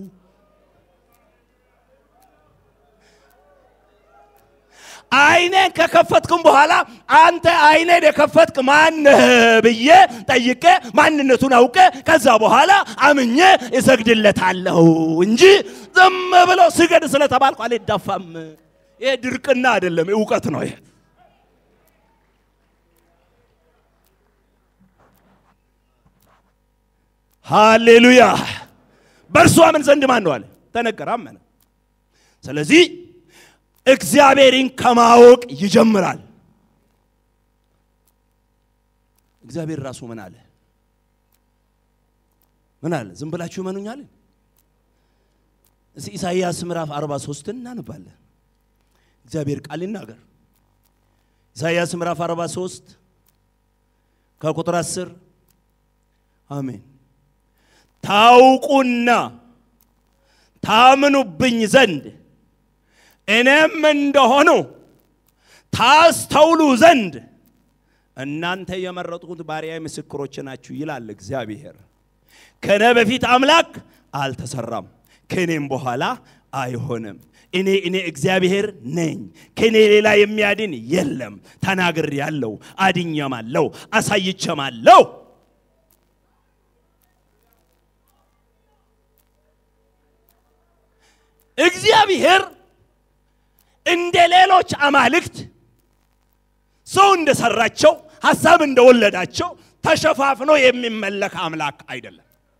አይኔን ከከፈትክም በኋላ አንተ አይኔን የከፈትክ ማነህ ብዬ ጠይቄ ማንነቱን አውቄ ከዛ በኋላ አምኜ እሰግድለታለሁ እንጂ ዝም ብሎ ስገድ ስለተባልኩ አልዳፋም። ይሄ ድርቅና አይደለም፣ እውቀት ነው። ይሄ ሃሌሉያ። በእርሱ አምን ዘንድ ማን ነው አለ? ተነገረ፣ አመነ። ስለዚህ እግዚአብሔርን ከማወቅ ይጀምራል። እግዚአብሔር ራሱ ምን አለ? ምን አለ? ዝም ብላችሁ እመኑኛል። እስኪ ኢሳይያስ ምዕራፍ 43 እናነባለን። እግዚአብሔር ቃል ይናገር። ኢሳይያስ ምዕራፍ 43 ከቁጥር 10 አሜን። ታውቁና ታምኑብኝ ዘንድ እኔም እንደሆኑ ታስተውሉ ዘንድ እናንተ የመረጥኩት ባሪያዬ ምስክሮች ናችሁ ይላል እግዚአብሔር። ከኔ በፊት አምላክ አልተሰራም፣ ከኔም በኋላ አይሆንም። እኔ እኔ እግዚአብሔር ነኝ፣ ከኔ ሌላ የሚያድን የለም። ተናግር ያለው አድኘማለሁ፣ አሳይቸማለሁ። እግዚአብሔር እንደ ሌሎች አማልክት ሰው እንደሰራቸው ሀሳብ እንደወለዳቸው ተሸፋፍኖ የሚመለክ አምላክ አይደለም።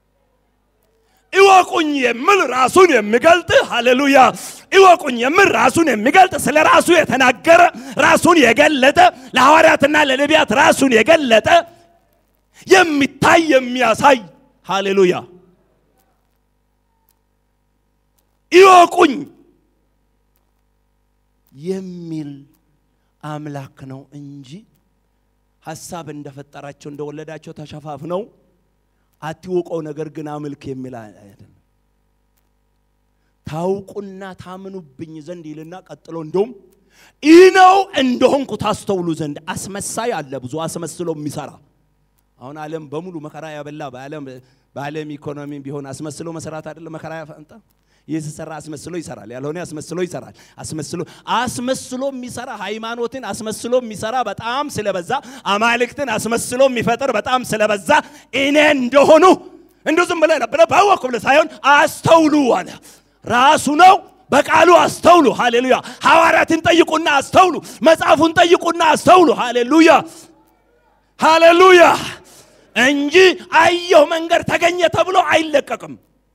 እወቁኝ የሚል ራሱን የሚገልጥ ሃሌሉያ፣ እወቁኝ የሚል ራሱን የሚገልጥ ስለ ራሱ የተናገረ ራሱን የገለጠ ለሐዋርያትና ለነቢያት ራሱን የገለጠ የሚታይ የሚያሳይ ሃሌሉያ፣ እወቁኝ የሚል አምላክ ነው እንጂ ሀሳብ እንደፈጠራቸው እንደወለዳቸው ተሸፋፍነው አትወቀው ነገር ግን አምልክ የሚል አይደለም። ታውቁና ታምኑብኝ ዘንድ ይልና ቀጥሎ እንደውም ይህ ነው እንደሆንኩ ታስተውሉ ዘንድ አስመሳይ አለ፣ ብዙ አስመስሎ የሚሰራ አሁን ዓለም በሙሉ መከራ ያበላ በዓለም በዓለም ኢኮኖሚ ቢሆን አስመስሎ መሰራት አይደለም መከራ ያፈንጣ የተሰራ አስመስሎ ይሰራል፣ ያልሆነ አስመስሎ ይሰራል። አስመስሎ አስመስሎ የሚሰራ ሃይማኖትን አስመስሎ የሚሰራ በጣም ስለበዛ፣ አማልክትን አስመስሎ የሚፈጥር በጣም ስለበዛ እኔ እንደሆኑ እንዲሁ ዝም ብለህ ነበር ባወቅኩ ብለህ ሳይሆን አስተውሉ አለ። ራሱ ነው በቃሉ አስተውሉ። ሃሌሉያ። ሐዋርያትን ጠይቁና አስተውሉ። መጽሐፉን ጠይቁና አስተውሉ። ሃሌሉያ ሃሌሉያ እንጂ አየሁ መንገድ ተገኘ ተብሎ አይለቀቅም።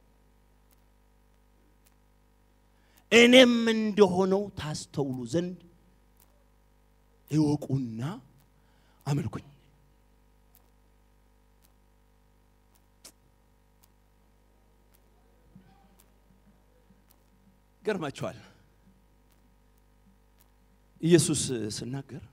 እኔም እንደሆነው ታስተውሉ ዘንድ እወቁና አመልኩኝ። ገርማችኋል። ኢየሱስ ስናገር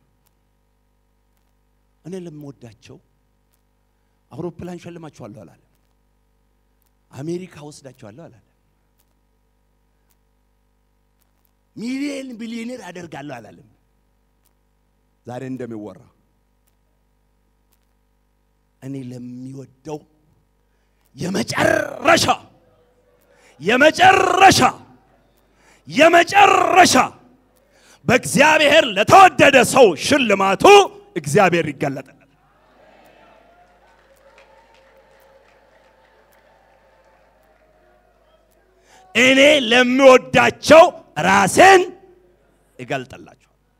እኔ ለምወዳቸው አውሮፕላን ሸልማችኋለሁ አላለ። አሜሪካ ወስዳችኋለሁ አላለ። ሚሊየን ቢሊዮኔር አደርጋለሁ አላለም። ዛሬ እንደሚወራ እኔ ለሚወደው የመጨረሻ የመጨረሻ የመጨረሻ በእግዚአብሔር ለተወደደ ሰው ሽልማቱ እግዚአብሔር ይገለጣል። እኔ ለሚወዳቸው ራሴን እገልጥላቸዋል።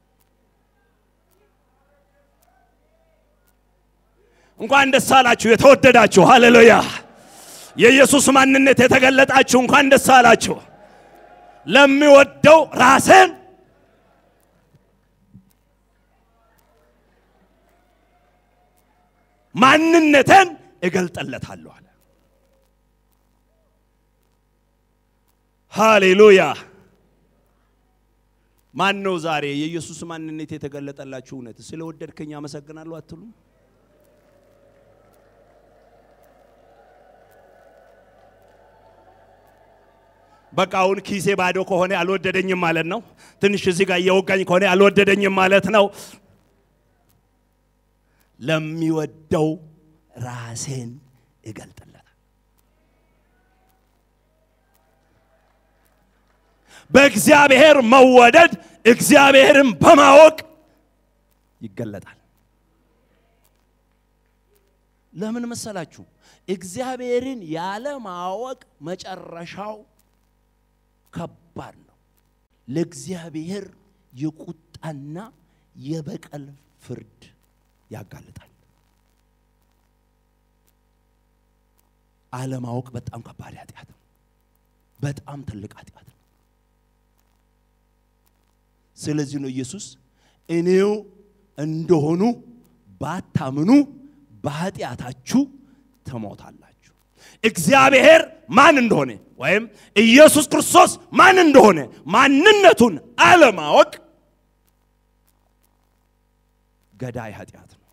እንኳን ደስ አላችሁ የተወደዳችሁ፣ ሃሌሉያ! የኢየሱስ ማንነት የተገለጣችሁ እንኳን ደስ አላችሁ። ለሚወደው ራሴን ማንነትን እገልጥለታለሁ አለ። ሃሌሉያ! ማን ነው ዛሬ የኢየሱስ ማንነት የተገለጠላችሁ? እውነት ስለወደድከኝ አመሰግናለሁ አትሉም? በቃ አሁን ኪሴ ባዶ ከሆነ አልወደደኝም ማለት ነው። ትንሽ እዚህ ጋር እየወጋኝ ከሆነ አልወደደኝም ማለት ነው። ለሚወደው ራሴን እገልጥለታል። በእግዚአብሔር መወደድ እግዚአብሔርን በማወቅ ይገለጣል። ለምን መሰላችሁ? እግዚአብሔርን ያለ ማወቅ መጨረሻው ከባድ ነው። ለእግዚአብሔር የቁጣና የበቀል ፍርድ ያጋልጣል። አለማወቅ በጣም ከባድ ኃጢአት ነው። በጣም ትልቅ ኃጢአት ነው። ስለዚህ ነው ኢየሱስ እኔው እንደሆኑ ባታምኑ በኃጢአታችሁ ትሞታላችሁ። እግዚአብሔር ማን እንደሆነ ወይም ኢየሱስ ክርስቶስ ማን እንደሆነ ማንነቱን አለማወቅ ገዳይ ኃጢአት ነው።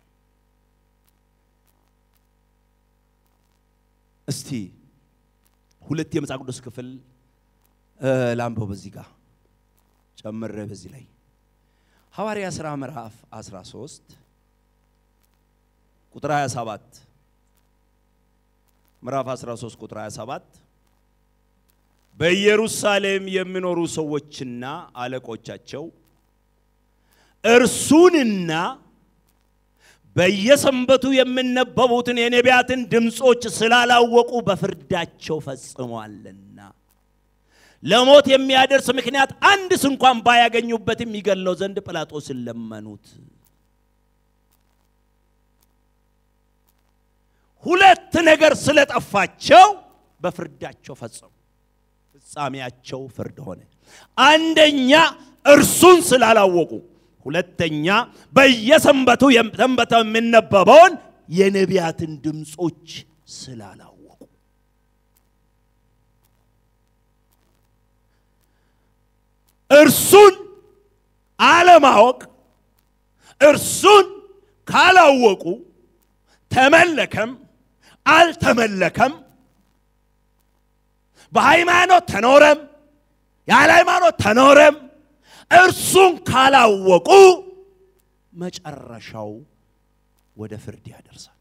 እስቲ ሁለት የመጽሐፍ ቅዱስ ክፍል ላንበው በዚህ ጋር ጨምሬ በዚህ ላይ ሐዋርያ ሥራ ምዕራፍ 13 ቁጥር 27 ምዕራፍ 13 ቁጥር 27 በኢየሩሳሌም የሚኖሩ ሰዎችና አለቆቻቸው እርሱንና በየሰንበቱ የሚነበቡትን የነቢያትን ድምፆች ስላላወቁ በፍርዳቸው ፈጽሟልና ለሞት የሚያደርስ ምክንያት አንድስ እንኳን ባያገኙበትም ይገለው ዘንድ ጲላጦስን ለመኑት። ሁለት ነገር ስለጠፋቸው በፍርዳቸው ፈጸሙ። ፍጻሜያቸው ፍርድ ሆነ። አንደኛ እርሱን ስላላወቁ፣ ሁለተኛ በየሰንበቱ ሰንበተ የሚነበበውን የነቢያትን ድምፆች ስላላወቁ። እርሱን አለማወቅ እርሱን ካላወቁ ተመለከም አልተመለከም በሃይማኖት ተኖረም ያለ ሃይማኖት ተኖረም እርሱን ካላወቁ መጨረሻው ወደ ፍርድ ያደርሳል።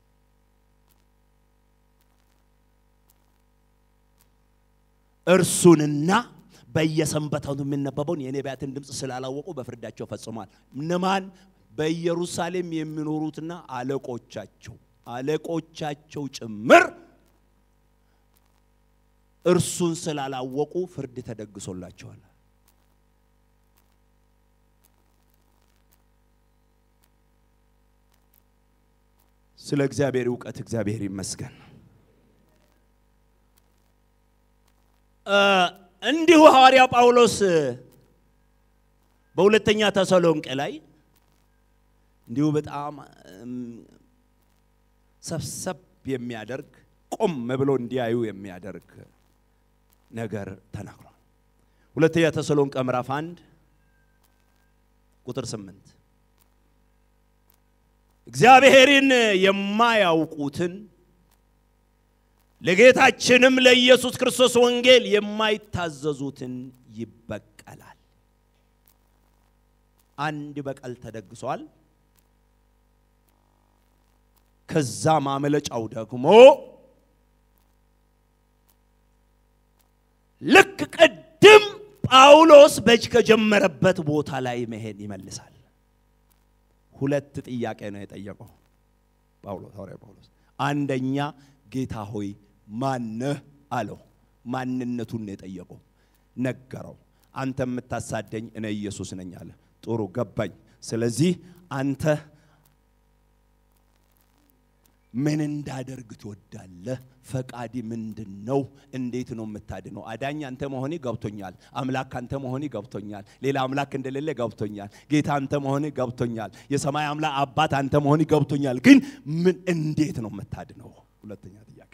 እርሱንና በየሰንበታቱ የሚነበበውን የነቢያትን ድምፅ ስላላወቁ በፍርዳቸው ፈጽሟል። እነማን? በኢየሩሳሌም የሚኖሩትና አለቆቻቸው አለቆቻቸው ጭምር እርሱን ስላላወቁ ፍርድ ተደግሶላቸዋል። ስለ እግዚአብሔር እውቀት እግዚአብሔር ይመስገን። እንዲሁ ሐዋርያው ጳውሎስ በሁለተኛ ተሰሎንቄ ላይ እንዲሁ በጣም ሰብሰብ የሚያደርግ ቆም ብሎ እንዲያዩ የሚያደርግ ነገር ተናግሯል። ሁለተኛ ተሰሎንቄ ምዕራፍ አንድ ቁጥር ስምንት እግዚአብሔርን የማያውቁትን ለጌታችንም ለኢየሱስ ክርስቶስ ወንጌል የማይታዘዙትን ይበቀላል። አንድ በቀል ተደግሷል። ከዛ ማመለጫው ደግሞ ልክ ቅድም ጳውሎስ በእጅ ከጀመረበት ቦታ ላይ መሄድ ይመልሳል። ሁለት ጥያቄ ነው የጠየቀው ጳውሎስ ሐዋርያ ጳውሎስ። አንደኛ ጌታ ሆይ ማነህ አለው። ማንነቱን ነው የጠየቀው። ነገረው። አንተ የምታሳደኝ እኔ ኢየሱስ ነኝ አለ። ጥሩ ገባኝ። ስለዚህ አንተ ምን እንዳደርግ ትወዳለህ? ፈቃዲ ምንድን ነው? እንዴት ነው የምታድነው? አዳኝ አንተ መሆኔ ገብቶኛል። አምላክ አንተ መሆኔ ገብቶኛል። ሌላ አምላክ እንደሌለ ገብቶኛል። ጌታ አንተ መሆኔ ገብቶኛል። የሰማይ አምላክ አባት አንተ መሆኔ ገብቶኛል። ግን ምን እንዴት ነው የምታድነው? ሁለተኛ ጥያቄ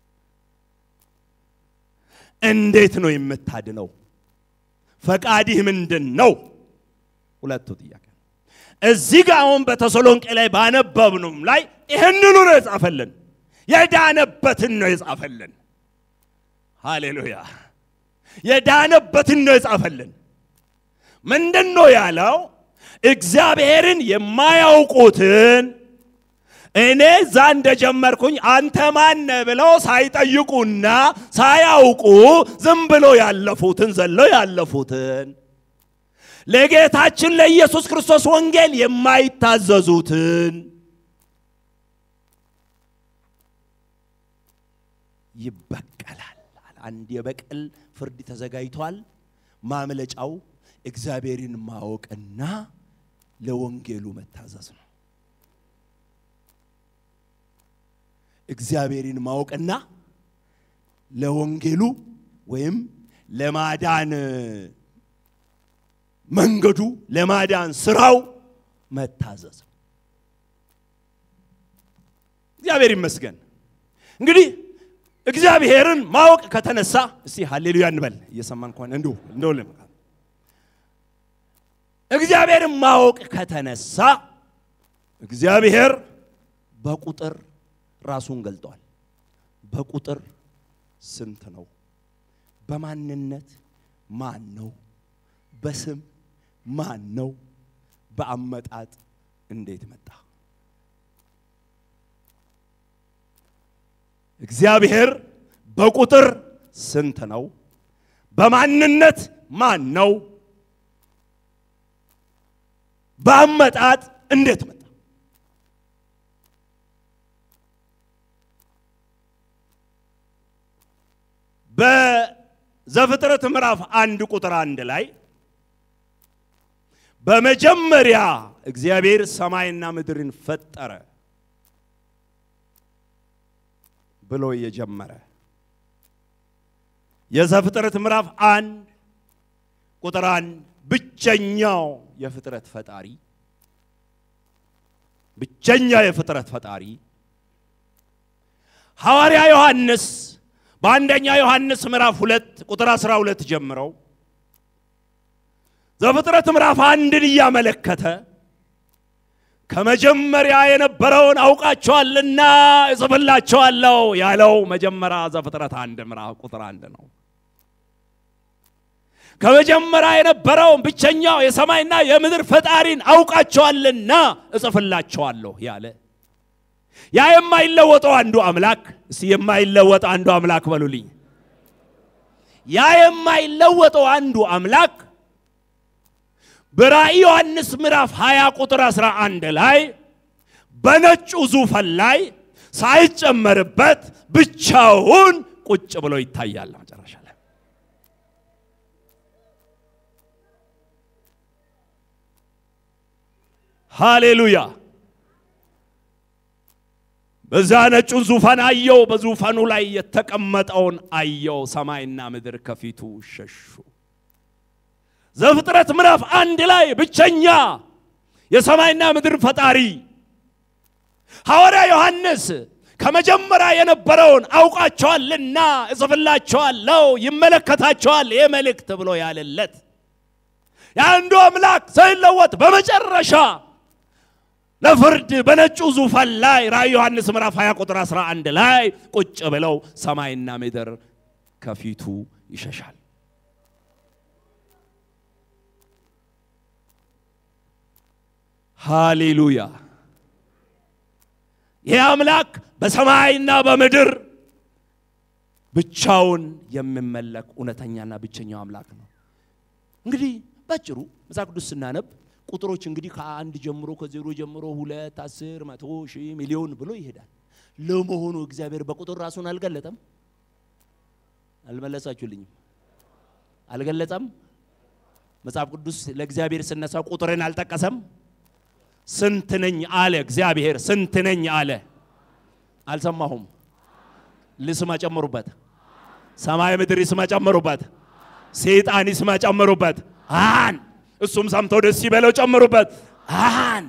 እንዴት ነው የምታድነው? ፈቃዲህ ምንድን ነው? ሁለቱ ጥያቄ እዚህ ጋር አሁን በተሰሎንቄ ላይ ባነበብነውም ላይ ይህንኑ ነው የጻፈልን። የዳነበትን ነው የጻፈልን። ሃሌሉያ! የዳነበትን ነው የጻፈልን። ምንድን ነው ያለው? እግዚአብሔርን የማያውቁትን እኔ እዛ እንደጀመርኩኝ አንተ ማነ ብለው ሳይጠይቁና ሳያውቁ ዝም ብሎ ያለፉትን ዘለው ያለፉትን ለጌታችን ለኢየሱስ ክርስቶስ ወንጌል የማይታዘዙትን ይበቀላል። አንድ የበቀል ፍርድ ተዘጋጅቷል። ማምለጫው እግዚአብሔርን ማወቅና ለወንጌሉ መታዘዝ ነው። እግዚአብሔርን ማወቅና ለወንጌሉ ወይም ለማዳን መንገዱ ለማዳን ስራው መታዘዝ። እግዚአብሔር ይመስገን። እንግዲህ እግዚአብሔርን ማወቅ ከተነሳ እስቲ ሃሌሉያ እንበል። እየሰማን ከሆነ እንዲሁ እንደው እግዚአብሔርን ማወቅ ከተነሳ እግዚአብሔር በቁጥር ራሱን ገልጧል። በቁጥር ስንት ነው? በማንነት ማን ነው? በስም ማን ነው? በአመጣጥ እንዴት መጣ? እግዚአብሔር በቁጥር ስንት ነው? በማንነት ማን ነው? በአመጣጥ እንዴት መጣ? በዘፍጥረት ምዕራፍ አንድ ቁጥር አንድ ላይ በመጀመሪያ እግዚአብሔር ሰማይና ምድርን ፈጠረ ብሎ የጀመረ የዘፍጥረት ምዕራፍ አንድ ቁጥር አንድ ብቸኛው የፍጥረት ፈጣሪ ብቸኛ የፍጥረት ፈጣሪ ሐዋርያ ዮሐንስ በአንደኛ ዮሐንስ ምዕራፍ ሁለት ቁጥር 12 ጀምረው ዘፍጥረት ምዕራፍ አንድን እያመለከተ ከመጀመሪያ የነበረውን አውቃቸዋልና እጽፍላቸዋለሁ ያለው መጀመሪያ ዘፍጥረት አንድ ምዕራፍ ቁጥር አንድ ነው። ከመጀመሪያ የነበረውን ብቸኛው የሰማይና የምድር ፈጣሪን አውቃቸዋልና እጽፍላቸዋለሁ ያለ ያ የማይለወጠው አንዱ አምላክ እስቲ የማይለወጥ አንዱ አምላክ በሉልኝ። ያ የማይለወጠው አንዱ አምላክ በራእይ ዮሐንስ ምዕራፍ 20 ቁጥር 11 ላይ በነጩ ዙፋን ላይ ሳይጨመርበት ብቻውን ቁጭ ብሎ ይታያል። መጨረሻ ላይ ሃሌሉያ። በዛ ነጩን ዙፋን አየው፣ በዙፋኑ ላይ የተቀመጠውን አየው። ሰማይና ምድር ከፊቱ ሸሹ። ዘፍጥረት ምዕራፍ አንድ ላይ ብቸኛ የሰማይና ምድር ፈጣሪ ሐዋርያ ዮሐንስ ከመጀመሪያ የነበረውን አውቃቸዋልና እጽፍላቸዋለሁ ይመለከታቸዋል ይህ መልእክት ብሎ ያለለት የአንዱ አምላክ ሳይለወጥ በመጨረሻ ለፍርድ በነጩ ዙፋን ላይ ራእይ ዮሐንስ ምዕራፍ 20 ቁጥር 11 ላይ ቁጭ ብለው ሰማይና ምድር ከፊቱ ይሸሻል። ሃሌሉያ! ይህ አምላክ በሰማይና በምድር ብቻውን የሚመለክ እውነተኛና ብቸኛው አምላክ ነው። እንግዲህ ባጭሩ መጽሐፍ ቅዱስ ስናነብ ቁጥሮች እንግዲህ ከአንድ ጀምሮ ከዜሮ ጀምሮ ሁለት፣ አስር፣ መቶ ሺህ፣ ሚሊዮን ብሎ ይሄዳል። ለመሆኑ እግዚአብሔር በቁጥር ራሱን አልገለጠም? አልመለሳችሁልኝም? አልገለጸም? መጽሐፍ ቅዱስ ለእግዚአብሔር ስነሳ ቁጥርን አልጠቀሰም? ስንት ነኝ አለ እግዚአብሔር። ስንት ነኝ አለ። አልሰማሁም። ልስማ ጨምሩበት። ሰማይ ምድር ይስማ ጨምሩበት። ሰይጣን ይስማ ጨምሩበት። አን እሱም ሰምቶ ደስ ይበለው ጨምሩበት። አን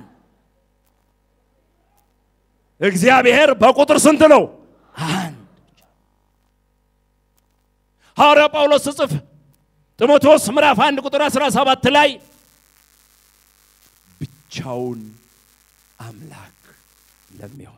እግዚአብሔር በቁጥር ስንት ነው? አንድ። ሐዋርያ ጳውሎስ ጽፍ ጢሞቴዎስ ምዕራፍ 1 ቁጥር 17 ላይ ብቻውን አምላክ ለሚሆን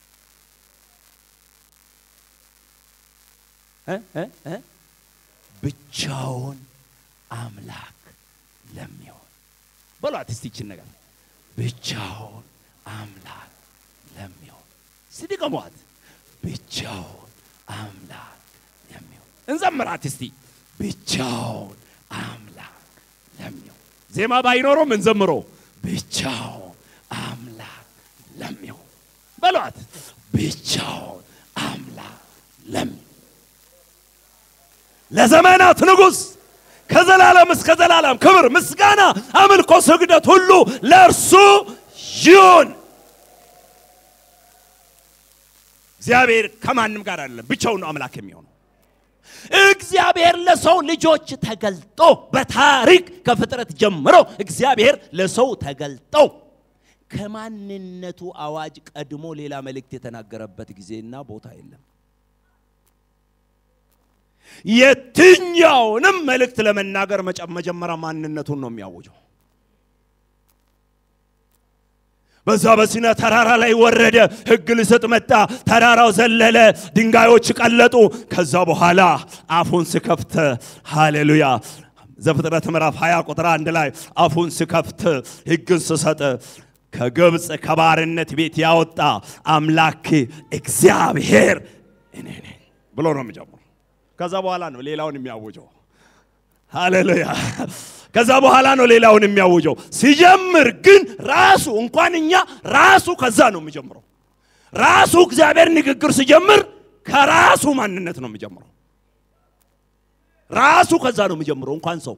ብቻውን አምላክ ለሚሆን በሏት እስቲ ይችን ነገር ብቻውን አምላክ ለሚሆን ስድቀሟት ብቻውን አምላክ ለሚሆን እንዘምራት እስቲ ብቻውን አምላክ ለሚሆን ዜማ ባይኖረው ምን ዘምሮ ብቻውን አምላክ ለሚሆን በሏት ብቻውን አምላክ ለሚሆን ለዘመናት ንጉሥ ከዘላለም እስከ ዘላለም ክብር፣ ምስጋና፣ አምልኮ፣ ስግደት ሁሉ ለእርሱ ይሁን። እግዚአብሔር ከማንም ጋር አይደለም፣ ብቻውን ነው አምላክ የሚሆነው። እግዚአብሔር ለሰው ልጆች ተገልጦ በታሪክ ከፍጥረት ጀምሮ እግዚአብሔር ለሰው ተገልጦ ከማንነቱ አዋጅ ቀድሞ ሌላ መልእክት የተናገረበት ጊዜና ቦታ የለም። የትኛውንም መልእክት ለመናገር መጀመሪያ ማንነቱን ነው የሚያውጀው። በዛ በሲና ተራራ ላይ ወረደ፣ ሕግ ሊሰጥ መጣ። ተራራው ዘለለ፣ ድንጋዮች ቀለጡ። ከዛ በኋላ አፉን ስከፍት ሃሌሉያ ዘፍጥረት ምዕራፍ 20 ቁጥር አንድ ላይ አፉን ስከፍት ሕግን ስሰጥ ከግብፅ ከባርነት ቤት ያወጣ አምላክ እግዚአብሔር እኔ ነኝ ብሎ ነው የሚጀምረው። ከዛ በኋላ ነው ሌላውን የሚያውጀው። ሃሌሉያ ከዛ በኋላ ነው ሌላውን የሚያውጀው። ሲጀምር ግን ራሱ እንኳን እኛ ራሱ ከዛ ነው የሚጀምረው። ራሱ እግዚአብሔር ንግግር ሲጀምር ከራሱ ማንነት ነው የሚጀምረው። ራሱ ከዛ ነው የሚጀምረው። እንኳን ሰው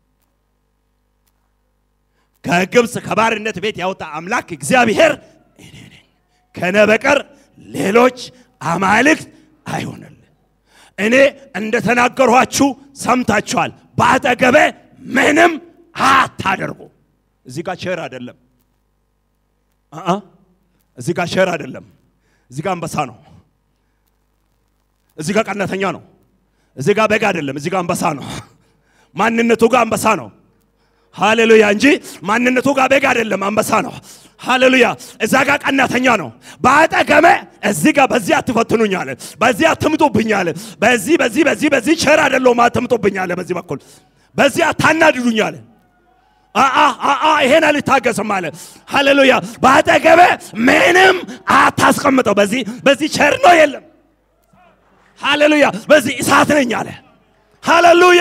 ከግብፅ ከባርነት ቤት ያወጣ አምላክ እግዚአብሔር እኔ ነኝ፣ ከነ በቀር ሌሎች አማልክት አይሆንል። እኔ እንደተናገርኋችሁ ሰምታችኋል። በአጠገቤ ምንም አታደርጉ። እዚህ ጋር ቸር አይደለም። አአ እዚህ ጋር ቸር አይደለም። እዚህ ጋር አንበሳ ነው። እዚህ ጋር ቀናተኛ ነው። እዚህ ጋር በግ አይደለም። እዚህ ጋር አንበሳ ነው። ማንነቱ ጋር አንበሳ ነው። ሃሌሉያ እንጂ ማንነቱ ጋር በግ አይደለም፣ አንበሳ ነው። ሃሌሉያ እዛ ጋር ቀናተኛ ነው። በአጠገሜ እዚህ ጋር በዚህ አትፈትኑኝ አለ። በዚህ አትምጡብኝ አለ። በዚህ በዚህ በዚህ በዚህ ቸር አይደለሁም አትምጡብኝ አለ። በዚህ በኩል በዚህ አታናድዱኝ አለ። አአ አአ ይሄን አልታገስም አለ። ሃሌሉያ በአጠገቤ ምንም አታስቀምጠው። በዚህ በዚህ ቸር ነው የለም። ሃሌሉያ በዚህ እሳት ነኝ አለ። ሃሌሉያ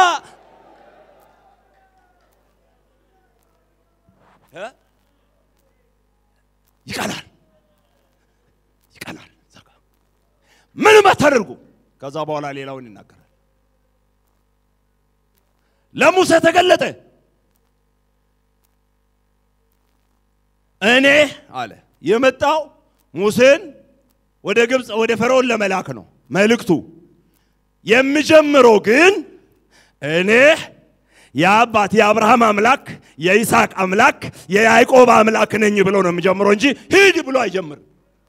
እ? ይቀናል ይቀናል። እዛ ጋ ምንም አታደርጉ። ከዛ በኋላ ሌላውን ይናገራል። ለሙሴ ተገለጠ። እኔ አለ የመጣው ሙሴን ወደ ግብፅ ወደ ፈርዖን ለመላክ ነው መልእክቱ። የሚጀምረው ግን እኔ የአባት የአብርሃም አምላክ የይስሐቅ አምላክ የያዕቆብ አምላክ ነኝ ብሎ ነው የሚጀምረው እንጂ ሂድ ብሎ አይጀምርም።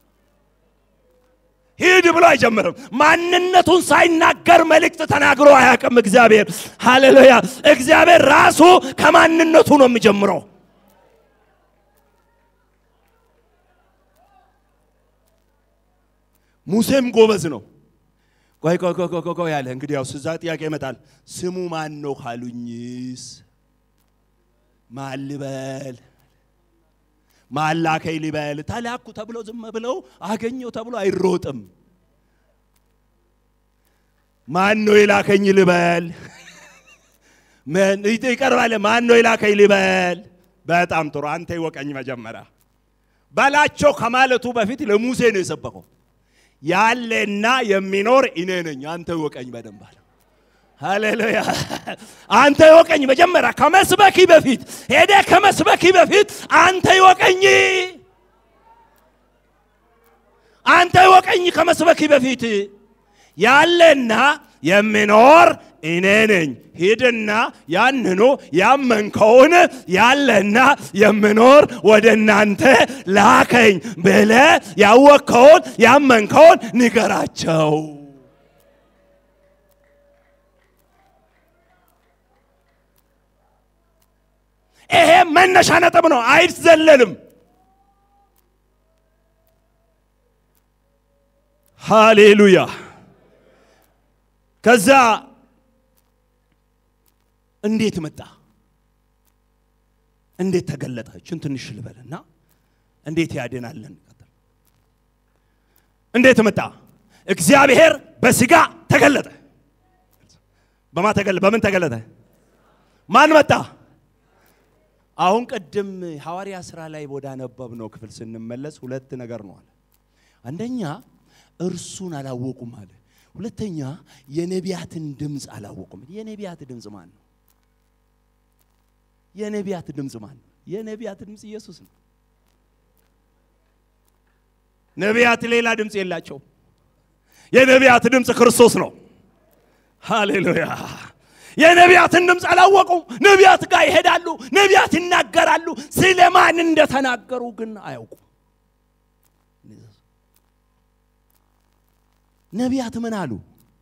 ሂድ ብሎ አይጀምርም። ማንነቱን ሳይናገር መልእክት ተናግሮ አያውቅም። እግዚአብሔር ሃሌሉያ። እግዚአብሔር ራሱ ከማንነቱ ነው የሚጀምረው። ሙሴም ጎበዝ ነው። ቆይ ቆይ ቆይ ቆይ ቆይ ያለ እንግዲህ ያው እዛ ጥያቄ ይመጣል። ስሙ ማን ነው ካሉኝስ ማን ልበል? ማን ላከኝ ልበል? ተላኩ ተብሎ ዝም ብለው አገኘው ተብሎ አይሮጥም። ማን ነው የላከኝ ልበል? ምን ይቀርባል? ማን ነው የላከኝ ልበል? በጣም ጥሩ። አንተ ይወቀኝ መጀመሪያ በላቸው ከማለቱ በፊት ለሙሴ ነው የሰበከው። ያለና የሚኖር እኔ ነኝ፣ አንተ ይወቀኝ በደንብ አለ። ሃሌሉያ! አንተ ይወቀኝ መጀመሪያ ከመስበኪ በፊት ሄደ ከመስበኪ በፊት አንተ ይወቀኝ፣ አንተ ይወቀኝ ከመስበኪ በፊት ያለና የሚኖር እኔ ነኝ። ሂድና ያንኑ ያመንከውን ያለና የሚኖር ወደ እናንተ ላከኝ ብለ ያወቅከውን ያመንከውን ንገራቸው። ይሄ መነሻ ነጥብ ነው፣ አይዘለልም። ሃሌሉያ። ከዛ እንዴት መጣ? እንዴት ተገለጠ? እችን ትንሽ ልበልና እንዴት ያድናለን? እንዴት መጣ? እግዚአብሔር በስጋ ተገለጠ። በማ ተገለጠ? በምን ተገለጠ? ማን መጣ? አሁን ቅድም ሐዋርያ ሥራ ላይ ወዳነበብነው ክፍል ስንመለስ ሁለት ነገር ነው አለ። አንደኛ እርሱን አላወቁም አለ። ሁለተኛ የነቢያትን ድምፅ አላወቁም። የነቢያት ድምፅ ማን ነው? የነቢያት ድምፅ ማን ነው? የነቢያት ድምፅ ኢየሱስ ነው። ነቢያት ሌላ ድምፅ የላቸው። የነቢያት ድምፅ ክርስቶስ ነው። ሃሌሉያ። የነቢያትን ድምፅ አላወቁም። ነቢያት ጋር ይሄዳሉ፣ ነቢያት ይናገራሉ። ስለ ማን እንደተናገሩ ግን አያውቁም። ነቢያት ምን አሉ?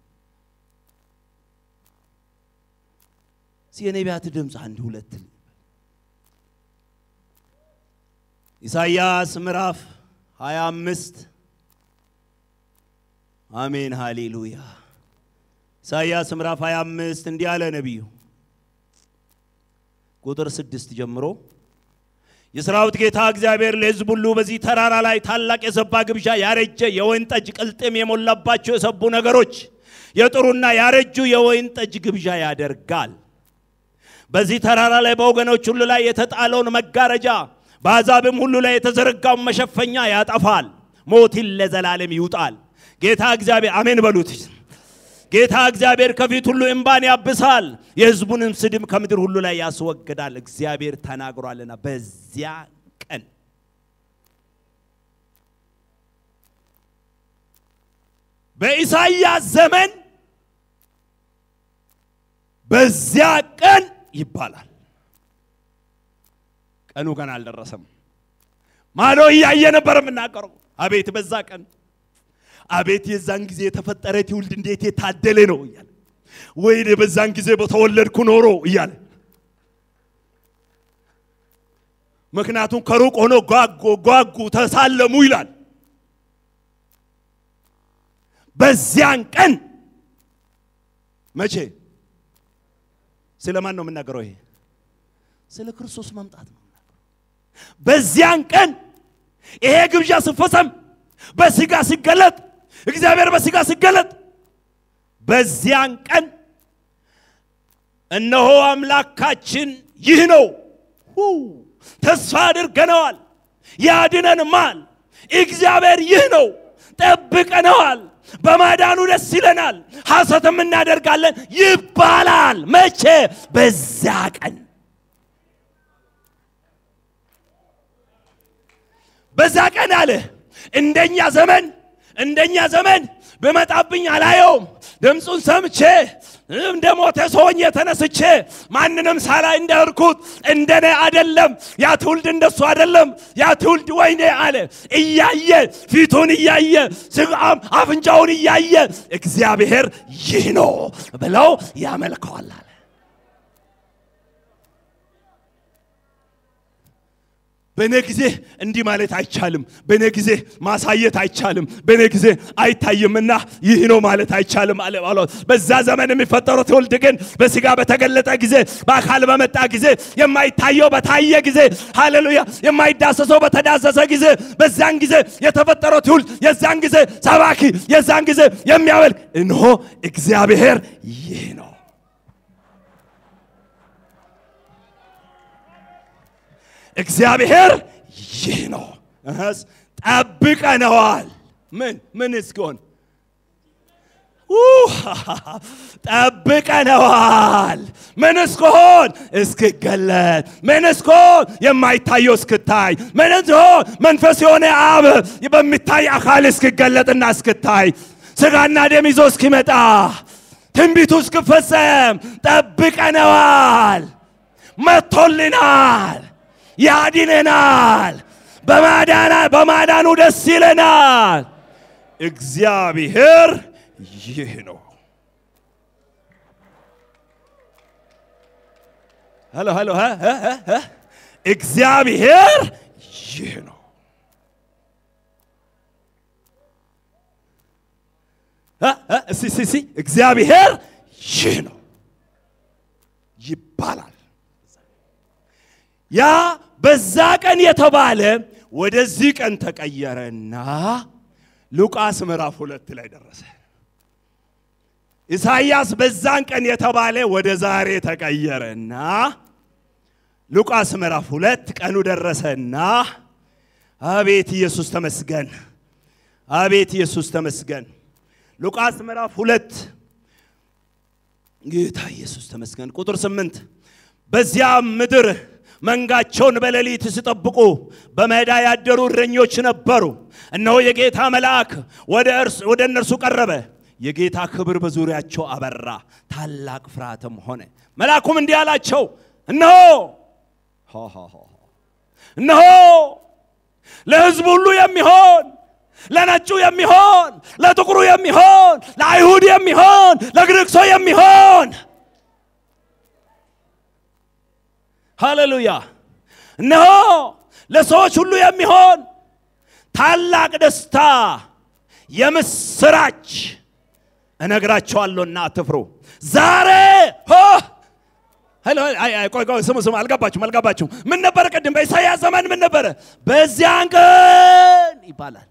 የነቢያት ድምፅ አንድ ሁለት ኢሳይያስ ምዕራፍ 25 አሜን ሃሌሉያ። ኢሳይያስ ምዕራፍ 25 እንዲህ አለ ነቢዩ ቁጥር ስድስት ጀምሮ የሰራዊት ጌታ እግዚአብሔር ለሕዝብ ሁሉ በዚህ ተራራ ላይ ታላቅ የሰባ ግብዣ ያረጀ የወይን ጠጅ ቅልጥም የሞላባቸው የሰቡ ነገሮች የጥሩና ያረጁ የወይን ጠጅ ግብዣ ያደርጋል። በዚህ ተራራ ላይ በወገኖች ሁሉ ላይ የተጣለውን መጋረጃ በአሕዛብም ሁሉ ላይ የተዘረጋውን መሸፈኛ ያጠፋል። ሞትን ለዘላለም ይውጣል። ጌታ እግዚአብሔር አሜን በሉት። ጌታ እግዚአብሔር ከፊት ሁሉ እምባን ያብሳል፣ የሕዝቡንም ስድብ ከምድር ሁሉ ላይ ያስወግዳል። እግዚአብሔር ተናግሯልና በዚያ ቀን በኢሳይያስ ዘመን በዚያ ቀን ይባላል። ቀኑ ገና አልደረሰም። ማዶ እያየ ነበር የምናገረው። አቤት በዛ ቀን አቤት የዛን ጊዜ የተፈጠረ ትውልድ እንዴት የታደለ ነው እያለ ወይኔ በዛን ጊዜ በተወለድኩ ኖሮ እያለ ምክንያቱም ከሩቅ ሆኖ ጓጉ ጓጉ ተሳለሙ ይላል። በዚያን ቀን መቼ? ስለ ማን ነው የምናገረው? ይሄ ስለ ክርስቶስ መምጣት ነው። በዚያን ቀን ይሄ ግብዣ ሲፈጸም በስጋ ሲገለጥ እግዚአብሔር በስጋ ሲገለጥ በዚያን ቀን እነሆ አምላካችን ይህ ነው፣ ተስፋ አድርገነዋል፣ ያድነንማል። እግዚአብሔር ይህ ነው፣ ጠብቀነዋል፣ በማዳኑ ደስ ይለናል፣ ሐሰትም እናደርጋለን ይባላል። መቼ? በዛ ቀን በዛ ቀን አለ። እንደኛ ዘመን እንደኛ ዘመን ብመጣብኝ አላየውም። ድምፁን ሰምቼ እንደ ሞተ ሰውኝ የተነስቼ ማንንም ሳላይ እንደርኩት እንደኔ አደለም። ያ ትውልድ እንደሱ አደለም። ያ ትውልድ ወይኔ አለ እያየ ፊቱን እያየ ስጋም አፍንጫውን እያየ እግዚአብሔር ይህ ነው ብለው ያመልከዋል አለ። በእኔ ጊዜ እንዲህ ማለት አይቻልም። በእኔ ጊዜ ማሳየት አይቻልም። በእኔ ጊዜ አይታይምና ይህ ነው ማለት አይቻልም አለ ጳውሎስ። በዛ ዘመን የሚፈጠረው ትውልድ ግን በስጋ በተገለጠ ጊዜ፣ በአካል በመጣ ጊዜ፣ የማይታየው በታየ ጊዜ፣ ሃሌሉያ፣ የማይዳሰሰው በተዳሰሰ ጊዜ፣ በዛን ጊዜ የተፈጠረው ትውልድ የዛን ጊዜ ሰባኪ፣ የዛን ጊዜ የሚያመልክ እነሆ እግዚአብሔር ይህ ነው። እግዚአብሔር ይህ ነው። እህስ ጠብቀነዋል። ምን ምን እስኪሆን ጠብቀነዋል። ምን እስክሆን እስክገለጥ፣ ምን እስክሆን የማይታየው እስክታይ፣ ምን እስክሆን መንፈስ የሆነ አብ በሚታይ አካል እስክገለጥና እስክታይ፣ ስጋና ደም ይዞ እስኪመጣ፣ ትንቢቱ እስክፈጸም ጠብቀነዋል። መጥቶልናል። ያድነናል። በማዳና በማዳኑ ደስ ይለናል። እግዚአብሔር ይህ ነው። ሄሎ ሄሎ እግዚአብሔር ይህ ነው። እስቲ እስቲ እስቲ እግዚአብሔር ይህ ነው ይባላል። ያ በዛ ቀን የተባለ ወደዚህ ቀን ተቀየረና ሉቃስ ምዕራፍ ሁለት ላይ ደረሰ። ኢሳይያስ በዛን ቀን የተባለ ወደ ዛሬ ተቀየረና ሉቃስ ምዕራፍ ሁለት ቀኑ ደረሰና አቤት ኢየሱስ ተመስገን፣ አቤት ኢየሱስ ተመስገን። ሉቃስ ምዕራፍ ሁለት ጌታ ኢየሱስ ተመስገን። ቁጥር ስምንት በዚያም ምድር መንጋቸውን በሌሊት ሲጠብቁ በሜዳ ያደሩ እረኞች ነበሩ። እነሆ የጌታ መልአክ ወደ እነርሱ ቀረበ፣ የጌታ ክብር በዙሪያቸው አበራ፣ ታላቅ ፍርሃትም ሆነ። መልአኩም እንዲህ አላቸው፣ እነሆ እነሆ ለሕዝብ ሁሉ የሚሆን ለነጩ የሚሆን ለጥቁሩ የሚሆን ለአይሁድ የሚሆን ለግሪክ ሰው የሚሆን ሃሌሉያ እነሆ ለሰዎች ሁሉ የሚሆን ታላቅ ደስታ የምስራች እነግራቸዋለሁና አትፍሩ። ዛሬ ቆይ ቆይ ስሙ ስሙ፣ አልገባችሁም አልገባችሁም። ምን ነበረ ቅድም በኢሳይያስ ዘመን ምን ነበረ? በዚያን ቀን ይባላል።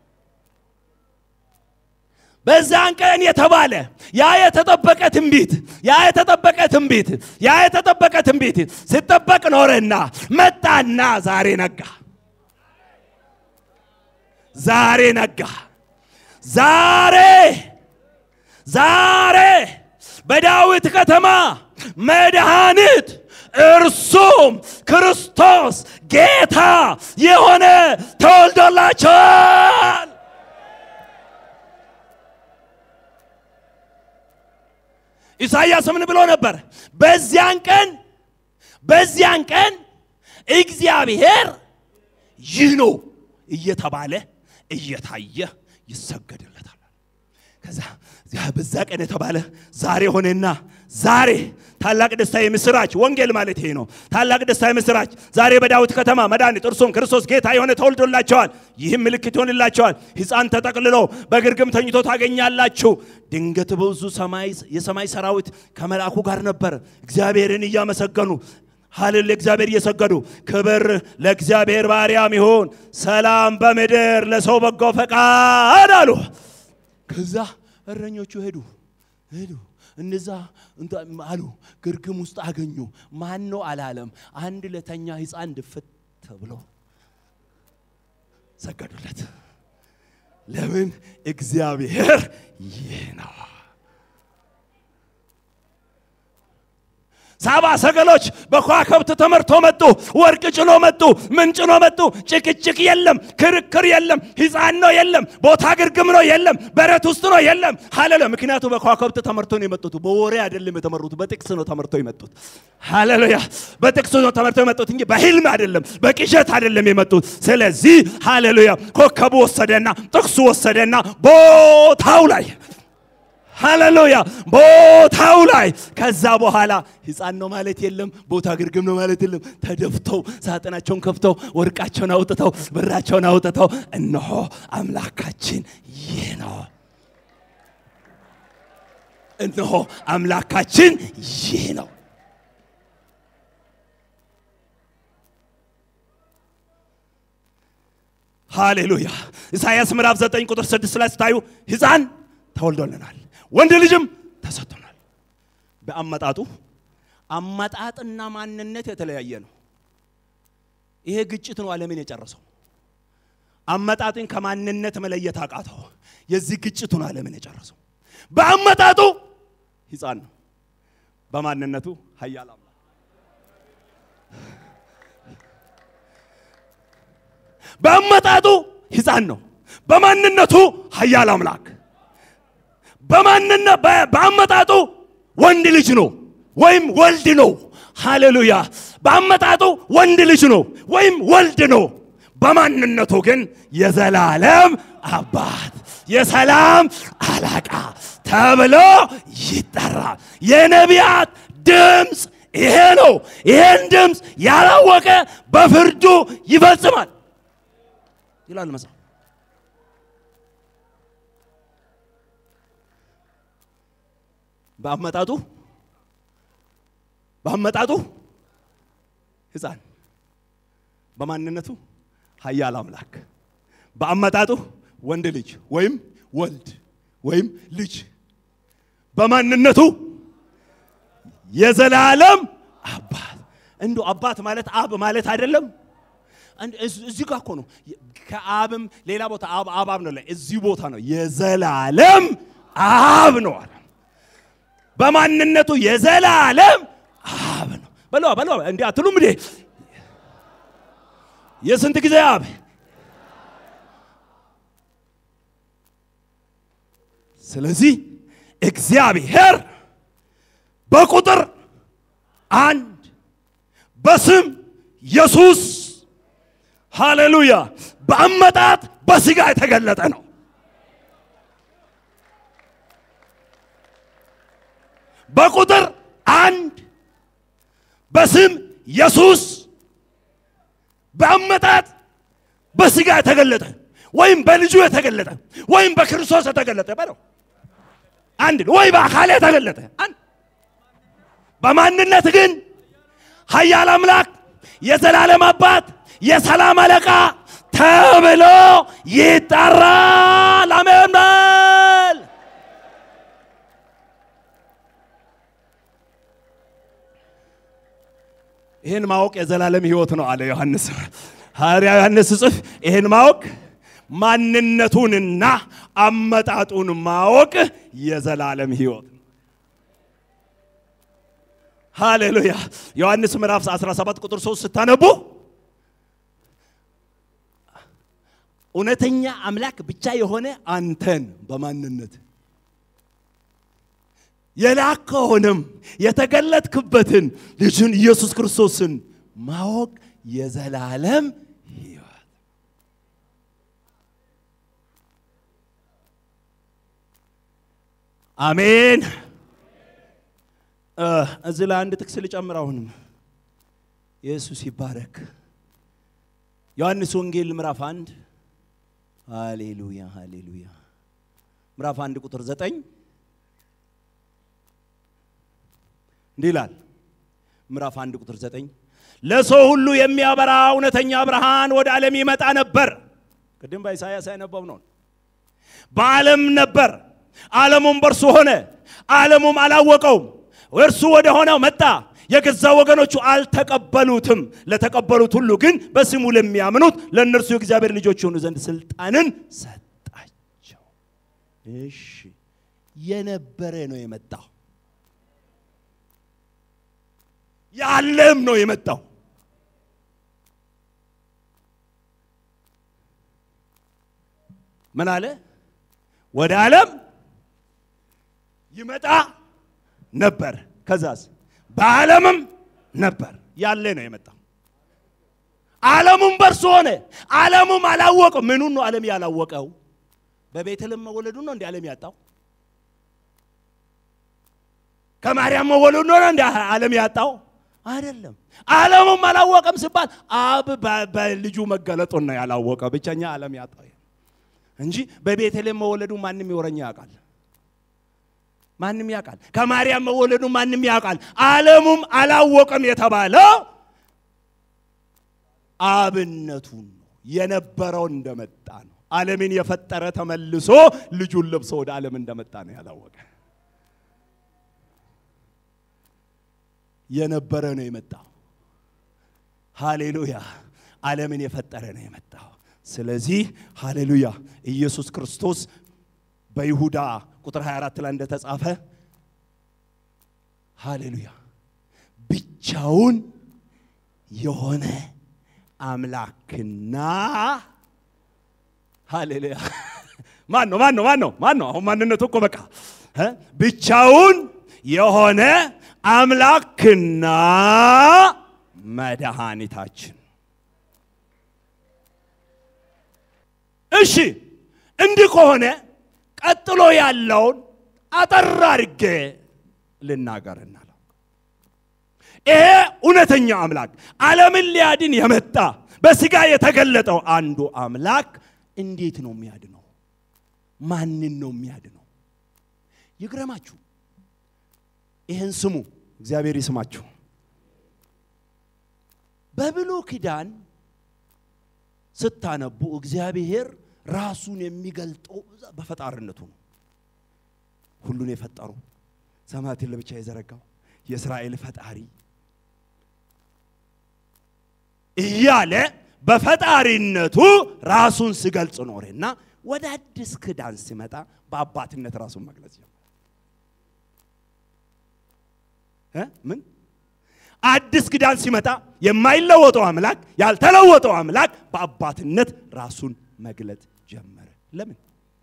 በዛን ቀን የተባለ ያ የተጠበቀ ትንቢት ያ የተጠበቀ ትንቢት ያ የተጠበቀ ትንቢት ሲጠበቅ ኖረና መጣና ዛሬ ነጋ። ዛሬ ነጋ። ዛሬ ዛሬ በዳዊት ከተማ መድኃኒት እርሱም ክርስቶስ ጌታ የሆነ ተወልዶላቸዋል። ኢሳይያስ ምን ብሎ ነበር? በዚያን ቀን በዚያን ቀን እግዚአብሔር ይህ ነው እየተባለ እየታየ ይሰገድለታል። ከዛ በዛ ቀን የተባለ ዛሬ ሆነና ዛሬ ታላቅ ደስታ የምስራች ወንጌል ማለት ይሄ ነው። ታላቅ ደስታ የምስራች ዛሬ በዳዊት ከተማ መድኃኒት እርሱም ክርስቶስ ጌታ የሆነ ተወልዶላቸዋል። ይህም ምልክት ይሆንላቸዋል፣ ሕፃን ተጠቅልሎ በግርግም ተኝቶ ታገኛላችሁ። ድንገት በብዙ የሰማይ ሰራዊት ከመልአኩ ጋር ነበር፣ እግዚአብሔርን እያመሰገኑ ሀልን ለእግዚአብሔር እየሰገዱ ክብር ለእግዚአብሔር ባሪያም ይሁን፣ ሰላም በምድር ለሰው በጎ ፈቃድ አሉ። ከዛ እረኞቹ ሄዱ ሄዱ እነዛ እንተ- አሉ ግርግም ውስጥ አገኙ። ማን ነው አላለም። አንድ ለተኛ ሕፃን ድፍት ተብሎ ሰገዱለት። ለምን? እግዚአብሔር ይህ ነው። ሳባ ሰገሎች በከዋክብት ተመርቶ መጡ። ወርቅ ጭኖ መጡ። ምን ጭኖ መጡ? ጭቅጭቅ የለም፣ ክርክር የለም፣ ሕፃን ነው የለም፣ ቦታ ግርግም ነው የለም፣ በረት ውስጥ ነው የለም። ሃሌሉያ! ምክንያቱ በከዋክብት ተመርቶ ነው የመጡት። በወሬ አይደለም የተመሩት፣ በጥቅስ ነው ተመርቶ የመጡት። ሃሌሉያ! በጥቅስ ነው ተመርቶ የመጡት እንጂ በህልም አይደለም፣ በቅዠት አይደለም የመጡት። ስለዚህ ሃሌሉያ! ኮከቡ ወሰደና ጥቅሱ ወሰደና ቦታው ላይ ሃሌሉያ ቦታው ላይ ከዛ በኋላ ሕፃን ነው ማለት የለም፣ ቦታ ግርግም ነው ማለት የለም። ተደፍተው ሳጥናቸውን ከፍተው ወርቃቸውን አውጥተው ብራቸውን አውጥተው እነሆ አምላካችን ይህ ነው፣ እነሆ አምላካችን ይህ ነው። ሃሌሉያ ኢሳይያስ ምዕራፍ 9 ቁጥር 6 ላይ ስታዩ ሕፃን ተወልዶልናል ወንድ ልጅም ተሰጥቶናል። በአመጣጡ አመጣጥና ማንነት የተለያየ ነው። ይሄ ግጭት ነው ዓለምን የጨረሰው። አመጣጥን ከማንነት መለየት አቃተው። የዚህ ግጭቱ ነው ዓለምን የጨረሰው። በአመጣጡ ሕፃን ነው፣ በማንነቱ ኃያል አምላክ። በአመጣጡ ሕፃን ነው፣ በማንነቱ ኃያል አምላክ በማንነ በአመጣጡ ወንድ ልጅ ነው ወይም ወልድ ነው። ሃሌሉያ! በአመጣጡ ወንድ ልጅ ነው ወይም ወልድ ነው። በማንነቱ ግን የዘላለም አባት የሰላም አለቃ ተብሎ ይጠራል። የነቢያት ድምፅ ይሄ ነው። ይሄን ድምፅ ያላወቀ በፍርዱ ይፈጽማል ይላል መጽሐፍ። በአመጣጡ በአመጣጡ ሕፃን በማንነቱ ኃያል አምላክ በአመጣጡ ወንድ ልጅ ወይም ወልድ ወይም ልጅ በማንነቱ የዘላለም አባት። እንዶ አባት ማለት አብ ማለት አይደለም። እዚህ ጋር እኮ ነው። ከአብም ሌላ ቦታ አብ አብ አብ ነው። እዚህ ቦታ ነው የዘላለም አብ ነው አለ። በማንነቱ የዘላለም አብ ነው። በለዋ በለዋ እንዲህ አትሉም እንዴ? የስንት ጊዜ አብ? ስለዚህ እግዚአብሔር በቁጥር አንድ በስም ኢየሱስ ሃሌሉያ፣ በአመጣጥ በስጋ የተገለጠ ነው። በቁጥር አንድ በስም ኢየሱስ በአመጣጥ በስጋ የተገለጠ ወይም በልጁ የተገለጠ ወይም በክርስቶስ የተገለጠ በለው አንድ ወይ በአካል የተገለጠ አንድ በማንነት ግን ኃያል አምላክ የዘላለም አባት የሰላም አለቃ ተብሎ ይጠራል። አሜን በል። ይህን ማወቅ የዘላለም ሕይወት ነው አለ ዮሐንስ። ሐዋርያ ዮሐንስ ጽፍ ይህን ማወቅ ማንነቱንና አመጣጡን ማወቅ የዘላለም ሕይወት ነው። ሃሌሉያ። ዮሐንስ ምዕራፍ 17 ቁጥር 3 ስታነቡ እውነተኛ አምላክ ብቻ የሆነ አንተን በማንነት የላከውንም የተገለጥክበትን ልጅን ኢየሱስ ክርስቶስን ማወቅ የዘላለም ሕይወት። አሜን። እዚህ ላይ አንድ ጥቅስ ልጨምር። አሁንም ኢየሱስ ይባረክ። ዮሐንስ ወንጌል ምዕራፍ አንድ ሃሌሉያ ሃሌሉያ ምዕራፍ አንድ ቁጥር ዘጠኝ እንዲህ ይላል። ምዕራፍ አንድ ቁጥር ዘጠኝ ለሰው ሁሉ የሚያበራ እውነተኛ ብርሃን ወደ ዓለም ይመጣ ነበር። ቅድም በኢሳያስ ያነበብ ነው። በዓለም ነበር፣ ዓለሙም በእርሱ ሆነ፣ ዓለሙም አላወቀውም። እርሱ ወደ ሆነው መጣ፣ የገዛ ወገኖቹ አልተቀበሉትም። ለተቀበሉት ሁሉ ግን በስሙ ለሚያምኑት ለእነርሱ የእግዚአብሔር ልጆች የሆኑ ዘንድ ስልጣንን ሰጣቸው። እሺ የነበረ ነው የመጣው፣ ያለም ነው የመጣው። ምን አለ? ወደ ዓለም ይመጣ ነበር። ከዛስ በዓለምም ነበር። ያለ ነው የመጣው። ዓለሙም በእርሱ ሆነ፣ ዓለሙም አላወቀው። ምኑን ነው ዓለም ያላወቀው? በቤተልሔም መወለዱን ነው እንደ ዓለም ያጣው? ከማርያም መወለዱ ነው እንደ ዓለም ያጣው? አይደለም። ዓለሙም አላወቀም ሲባል አብ በልጁ መገለጡን ነው ያላወቀው። ብቸኛ ዓለም ያጣው እንጂ በቤተልሔም መወለዱ ማንም ይወረኛ ያውቃል። ማንም ያውቃል። ከማርያም መወለዱ ማንም ያውቃል። ዓለሙም አላወቀም የተባለው አብነቱን ነው የነበረው እንደመጣ ነው። ዓለምን የፈጠረ ተመልሶ ልጁን ለብሶ ወደ ዓለም እንደመጣ ነው ያላወቀ። የነበረ ነው የመጣው። ሃሌሉያ! ዓለምን የፈጠረ ነው የመጣው። ስለዚህ ሃሌሉያ ኢየሱስ ክርስቶስ በይሁዳ ቁጥር 24 ላይ እንደተጻፈ ሃሌሉያ ብቻውን የሆነ አምላክና ሃሌሉያ ማን ነው ማን ነው ማን ነው ማን ነው? አሁን ማንነቱ እኮ በቃ ብቻውን የሆነ አምላክና መድኃኒታችን እሺ እንዲህ ከሆነ ቀጥሎ ያለውን አጠር አድርጌ ልናገርና ይሄ እውነተኛ አምላክ ዓለምን ሊያድን የመጣ በስጋ የተገለጠው አንዱ አምላክ እንዴት ነው የሚያድነው? ማንን ነው የሚያድነው? ይግረማችሁ። ይህን ስሙ፣ እግዚአብሔር ይስማችሁ። በብሉይ ኪዳን ስታነቡ እግዚአብሔር ራሱን የሚገልጠው በፈጣሪነቱ ነው። ሁሉን የፈጠሩ ሰማያትን ለብቻ የዘረጋው የእስራኤል ፈጣሪ እያለ በፈጣሪነቱ ራሱን ሲገልጽ ኖረና ወደ አዲስ ኪዳን ሲመጣ በአባትነት ራሱን መግለጽ ጀመረ። ምን አዲስ ኪዳን ሲመጣ የማይለወጠው አምላክ ያልተለወጠው አምላክ በአባትነት ራሱን መግለጥ ጀመረ። ለምን?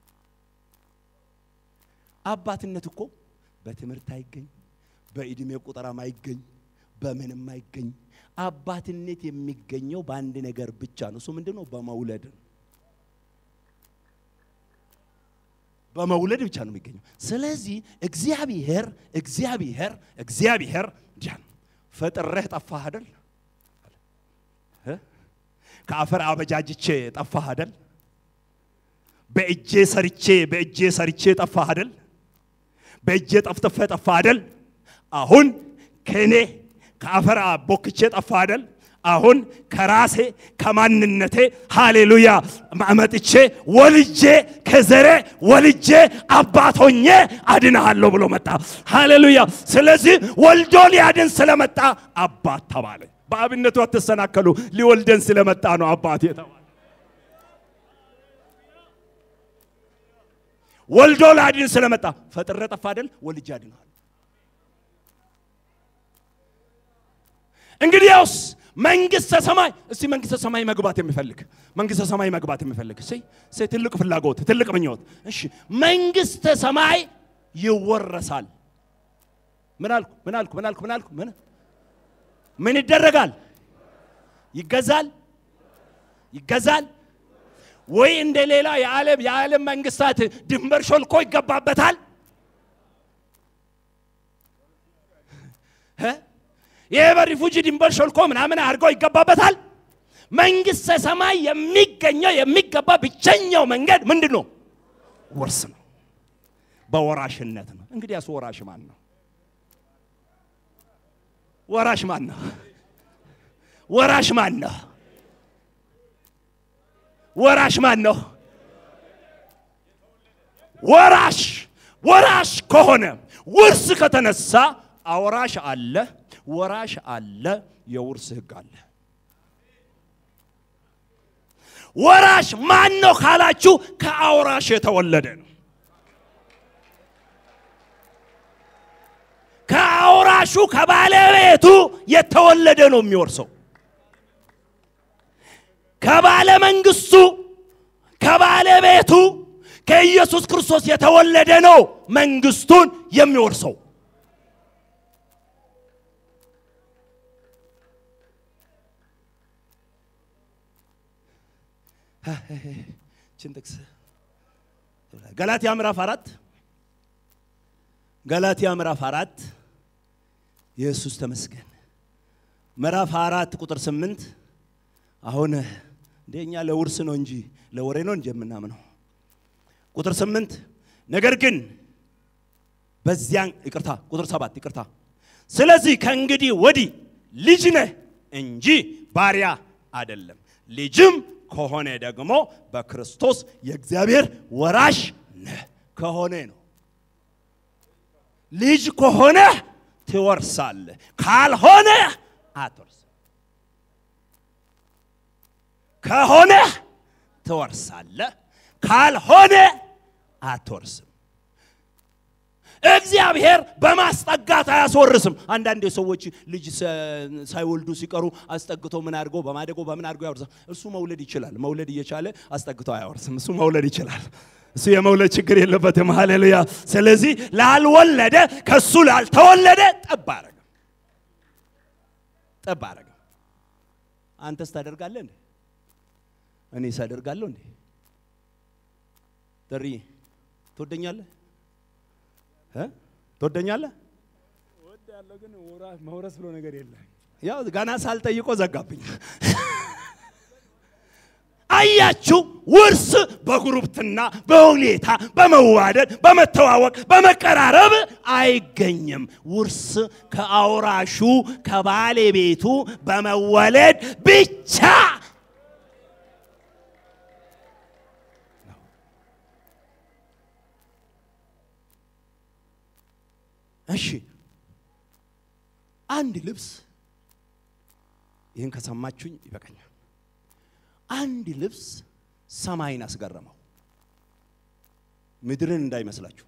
አባትነት እኮ በትምህርት አይገኝ፣ በዕድሜ ቁጠራም አይገኝ፣ በምንም አይገኝ። አባትነት የሚገኘው በአንድ ነገር ብቻ ነው። እሱ ምንድን ነው? በመውለድ ነው። በመውለድ ብቻ ነው የሚገኘው። ስለዚህ እግዚአብሔር እግዚአብሔር እግዚአብሔር እንዲያ ነው። ፈጥሬህ ጠፋህ አይደል? ከአፈር አበጃጅቼ ጠፋህ አይደል? በእጄ ሰርቼ በእጄ ሰርቼ ጠፋህ አይደል? በእጄ ጠፍጥፌ ጠፋህ አይደል? አሁን ከእኔ ከአፈር ቦክቼ ጠፋህ አይደል? አሁን ከራሴ ከማንነቴ ሃሌሉያ መጥቼ ወልጄ ከዘሬ ወልጄ አባቶኜ አድንሃለሁ ብሎ መጣ። ሃሌሉያ። ስለዚህ ወልዶ ሊያድን ስለመጣ አባት ተባለ። በአብነቱ አትሰናከሉ። ሊወልደን ስለመጣ ነው አባት የተባለ። ወልዶ ላድን ስለመጣ ፈጥረ ጠፋ አይደል? ወልጄ አድንሃለሁ። እንግዲያውስ መንግስተ ሰማይ እስቲ መንግስተ ሰማይ መግባት የሚፈልግ መንግስተ ሰማይ መግባት የሚፈልግ እሺ፣ እሺ፣ ትልቅ ፍላጎት ትልቅ ምኞት። እሺ፣ መንግስተ ሰማይ ይወረሳል። ምን አልኩ? ምን አልኩ? ምን አልኩ? ምን አልኩ? ምን ምን ይደረጋል? ይገዛል፣ ይገዛል ወይ እንደ ሌላ የዓለም የዓለም መንግስታት ድንበር ሾልኮ ይገባበታል? ይሄ በሪፉጂ ድንበር ሾልኮ ምናምን አድርገው ይገባበታል። መንግስተ ሰማይ የሚገኘው የሚገባ ብቸኛው መንገድ ምንድን ነው? ውርስ ነው፣ በወራሽነት ነው። እንግዲያስ ወራሽ ማን ነው? ወራሽ ማን ነው? ወራሽ ማን ነው? ወራሽ ማን ነው? ወራሽ ወራሽ ከሆነ ውርስ ከተነሳ አውራሽ አለ፣ ወራሽ አለ፣ የውርስ ሕግ አለ። ወራሽ ማን ነው ካላችሁ ከአውራሽ የተወለደ ነው። ከአውራሹ ከባለቤቱ የተወለደ ነው የሚወርሰው። ከባለ መንግስቱ ከባለቤቱ ከኢየሱስ ክርስቶስ የተወለደ ነው መንግስቱን የሚወርሰው። ችን ጥቅስ ገላትያ ምዕራፍ አራት ገላትያ ምዕራፍ አራት ኢየሱስ ተመስገን። ምዕራፍ አራት ቁጥር ስምንት አሁን እንደኛ ለውርስ ነው እንጂ ለወሬ ነው እንጂ የምናምነው። ቁጥር ስምንት ነገር ግን በዚያን ይቅርታ፣ ቁጥር ሰባት ይቅርታ። ስለዚህ ከእንግዲህ ወዲህ ልጅ ነህ እንጂ ባሪያ አይደለም። ልጅም ከሆነ ደግሞ በክርስቶስ የእግዚአብሔር ወራሽ ነህ። ከሆነ ነው ልጅ ከሆነ ትወርሳለህ፣ ካልሆነ አትወርስም። ከሆነ ትወርሳለህ፣ ካልሆነ አትወርስም። እግዚአብሔር በማስጠጋት አያስወርስም። አንዳንድ ሰዎች ልጅ ሳይወልዱ ሲቀሩ አስጠግቶ ምን አድርገው በማደጎ በምን አድርገው ያወርሳል። እሱ መውለድ ይችላል። መውለድ እየቻለ አስጠግቶ አያወርስም። እሱ መውለድ ይችላል። እሱ የመውለድ ችግር የለበትም። ሃሌሉያ። ስለዚህ ላልወለደ ከሱ ላልተወለደ ጠብ አረገ ጠብ አረገ። አንተስ ታደርጋለህ እንዴ? እኔ ሳደርጋለሁ እንዴ? ጥሪ ትወደኛለህ እ ትወደኛለህ? እወዳለሁ ግን መውረስ ብሎ ነገር የለም። ያው ገና ሳልጠይቆ ዘጋብኝ። አያችሁ፣ ውርስ በጉርብትና በሁኔታ በመዋደድ በመተዋወቅ በመቀራረብ አይገኝም። ውርስ ከአውራሹ ከባለቤቱ በመወለድ ብቻ እሺ አንድ ልብስ ይህን ከሰማችሁኝ ይበቃኛል። አንድ ልብስ ሰማይን አስገረመው። ምድርን እንዳይመስላችሁ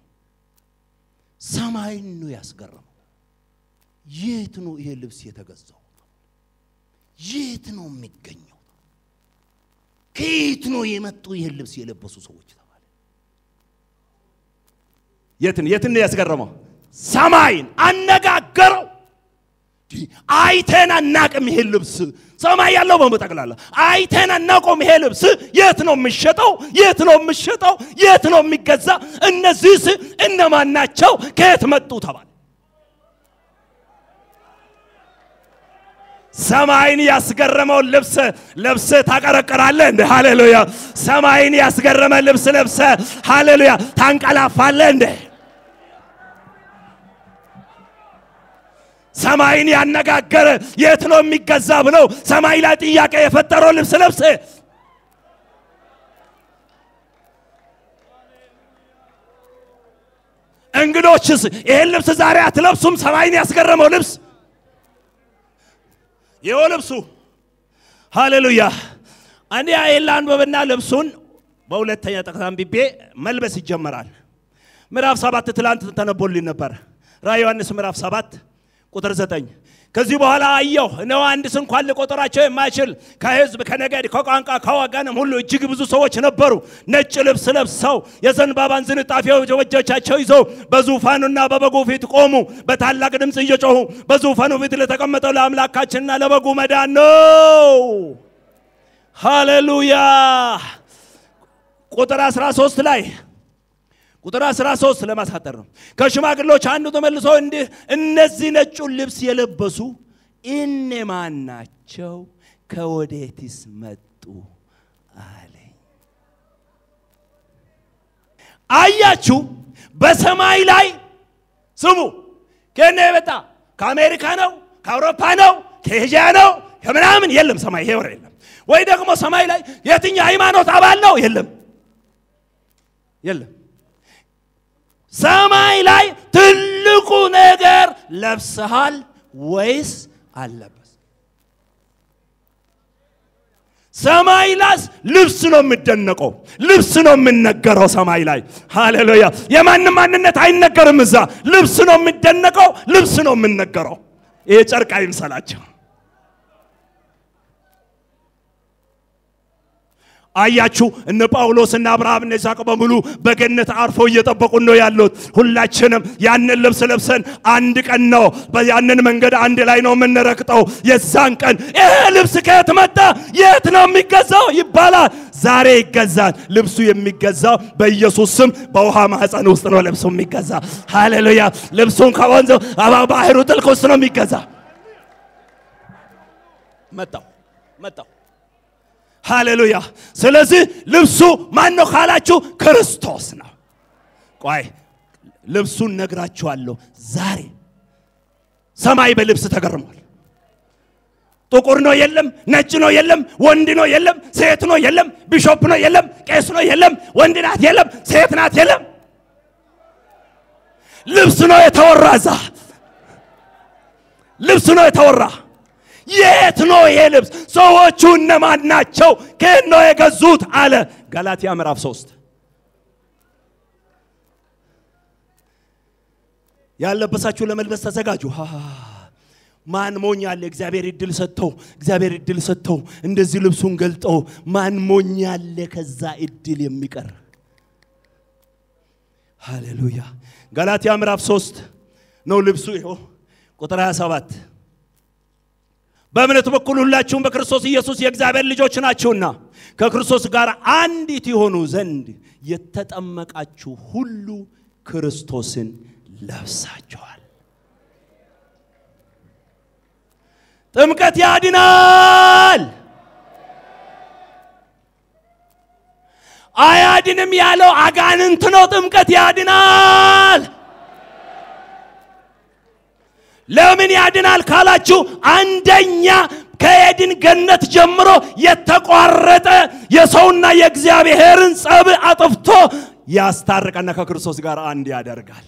ሰማይን ነው ያስገረመው። የት ነው ይሄ ልብስ የተገዛው? የት ነው የሚገኘው? ከየት ነው የመጡ ይህን ልብስ የለበሱ ሰዎች ተባለ። የትን የትን ነው ያስገረመው? ሰማይን አነጋገረው። አይተን አናቅም። ይሄ ልብስ ሰማይ ያለው በመጠቅላላ አይተን አናቆም። ይሄ ልብስ የት ነው የሚሸጠው? የት ነው የሚሸጠው? የት ነው የሚገዛ? እነዚህስ እነማን ናቸው? ከየት መጡ ተባለ። ሰማይን ያስገረመውን ልብስ ለብሰ ታቀረቅራለህ እንደ ሃሌሉያ። ሰማይን ያስገረመ ልብስ ለብሰ ሃሌሉያ ታንቀላፋለህ እንደ ሰማይን ያነጋገረ የት ነው የሚገዛ ብለው ሰማይ ላይ ጥያቄ የፈጠረው ልብስ ለብሰ እንግዶችስ ይህን ልብስ ዛሬ አትለብሱም? ሰማይን ያስገረመው ልብስ ይኸው ልብሱ ሃሌሉያ። እኔ ይህን ላንብብና ልብሱን በሁለተኛ ጠቅስ አንብቤ መልበስ ይጀመራል። ምዕራፍ ሰባት ትላንት ተነቦልኝ ነበር። ራዕየ ዮሐንስ ምዕራፍ ሰባት ቁጥር ዘጠኝ ከዚህ በኋላ አየሁ እነሆ አንድስ እንኳን ልቆጥራቸው የማይችል ከሕዝብ ከነገድ ከቋንቋ ከወገንም ሁሉ እጅግ ብዙ ሰዎች ነበሩ። ነጭ ልብስ ለብሰው የዘንባባን ዝንጣፊዎች በእጆቻቸው ይዘው በዙፋኑና በበጉ ፊት ቆሙ። በታላቅ ድምፅ እየጮሁ በዙፋኑ ፊት ለተቀመጠው ለአምላካችንና ለበጉ መዳን ነው። ሃሌሉያ። ቁጥር 13 ላይ ቁጥር 13 ለማሳጠር ነው። ከሽማግሎች አንዱ ተመልሶ እንዲህ እነዚህ ነጩን ልብስ የለበሱ እነማን ናቸው? ከወዴትስ መጡ አለኝ። አያችሁ፣ በሰማይ ላይ ስሙ፣ ከነ የመጣ ከአሜሪካ ነው፣ ከአውሮፓ ነው፣ ከኤዥያ ነው፣ ከምናምን የለም። ሰማይ ይሄ ወር የለም። ወይ ደግሞ ሰማይ ላይ የትኛው ሃይማኖት አባል ነው? የለም፣ የለም። ሰማይ ላይ ትልቁ ነገር ለብሰሃል ወይስ አለበስ? ሰማይ ላስ ልብስ ነው የሚደነቀው፣ ልብስ ነው የሚነገረው ሰማይ ላይ ሃሌሉያ። የማንም ማንነት አይነገርም እዛ። ልብስ ነው የሚደነቀው፣ ልብስ ነው የሚነገረው። ይሄ ጨርቅ አይምሰላቸው። አያችሁ እነ ጳውሎስ እና አብርሃም እና ይስሐቅ በሙሉ በገነት አርፈው እየጠበቁን ነው ያሉት። ሁላችንም ያንን ልብስ ለብሰን አንድ ቀን ነው ያንን መንገድ አንድ ላይ ነው የምንረግጠው። የዛን ቀን ይሄ ልብስ ከየት መጣ? የት ነው የሚገዛው ይባላል። ዛሬ ይገዛል። ልብሱ የሚገዛው በኢየሱስ ስም በውሃ ማህፀን ውስጥ ነው ልብሱ የሚገዛ። ሃሌሉያ! ልብሱን ከወንዝ ባህሩ ጥልቅ ውስጥ ነው የሚገዛ። መጣው መጣው ሃሌሉያ። ስለዚህ ልብሱ ማን ነው ካላችሁ ክርስቶስ ነው። ቆይ ልብሱን ነግራችኋለሁ። ዛሬ ሰማይ በልብስ ተገርሟል። ጥቁር ነው የለም፣ ነጭ ነው የለም፣ ወንድ ነው የለም፣ ሴት ነው የለም፣ ቢሾፕ ነው የለም፣ ቄስ ነው የለም፣ ወንድ ናት የለም፣ ሴት ናት የለም። ልብስ ነው የተወራ እዛ ልብስ ነው የተወራ የት ነው ይሄ ልብስ? ሰዎቹ እነማን ናቸው? ከየት ነው የገዙት? አለ ገላትያ ምዕራፍ ሶስት ያለበሳችሁ ለመልበስ ተዘጋጁ። ማን ሞኝ አለ? እግዚአብሔር እድል ሰጥተው እግዚአብሔር እድል ሰጥተው እንደዚህ ልብሱን ገልጠው ማን ሞኝ አለ? ከዛ እድል የሚቀር ሃሌሉያ። ገላትያ ምዕራፍ ሶስት ነው ልብሱ። ይኸው ቁጥር 27 በእምነት በኩል ሁላችሁም በክርስቶስ ኢየሱስ የእግዚአብሔር ልጆች ናችሁና ከክርስቶስ ጋር አንዲት የሆኑ ዘንድ የተጠመቃችሁ ሁሉ ክርስቶስን ለብሳችኋል። ጥምቀት ያድናል። አያድንም ያለው አጋንንት ነው። ጥምቀት ያድናል። ለምን ያድናል ካላችሁ፣ አንደኛ ከኤድን ገነት ጀምሮ የተቋረጠ የሰውና የእግዚአብሔርን ጸብ አጥፍቶ ያስታርቀና ከክርስቶስ ጋር አንድ ያደርጋል።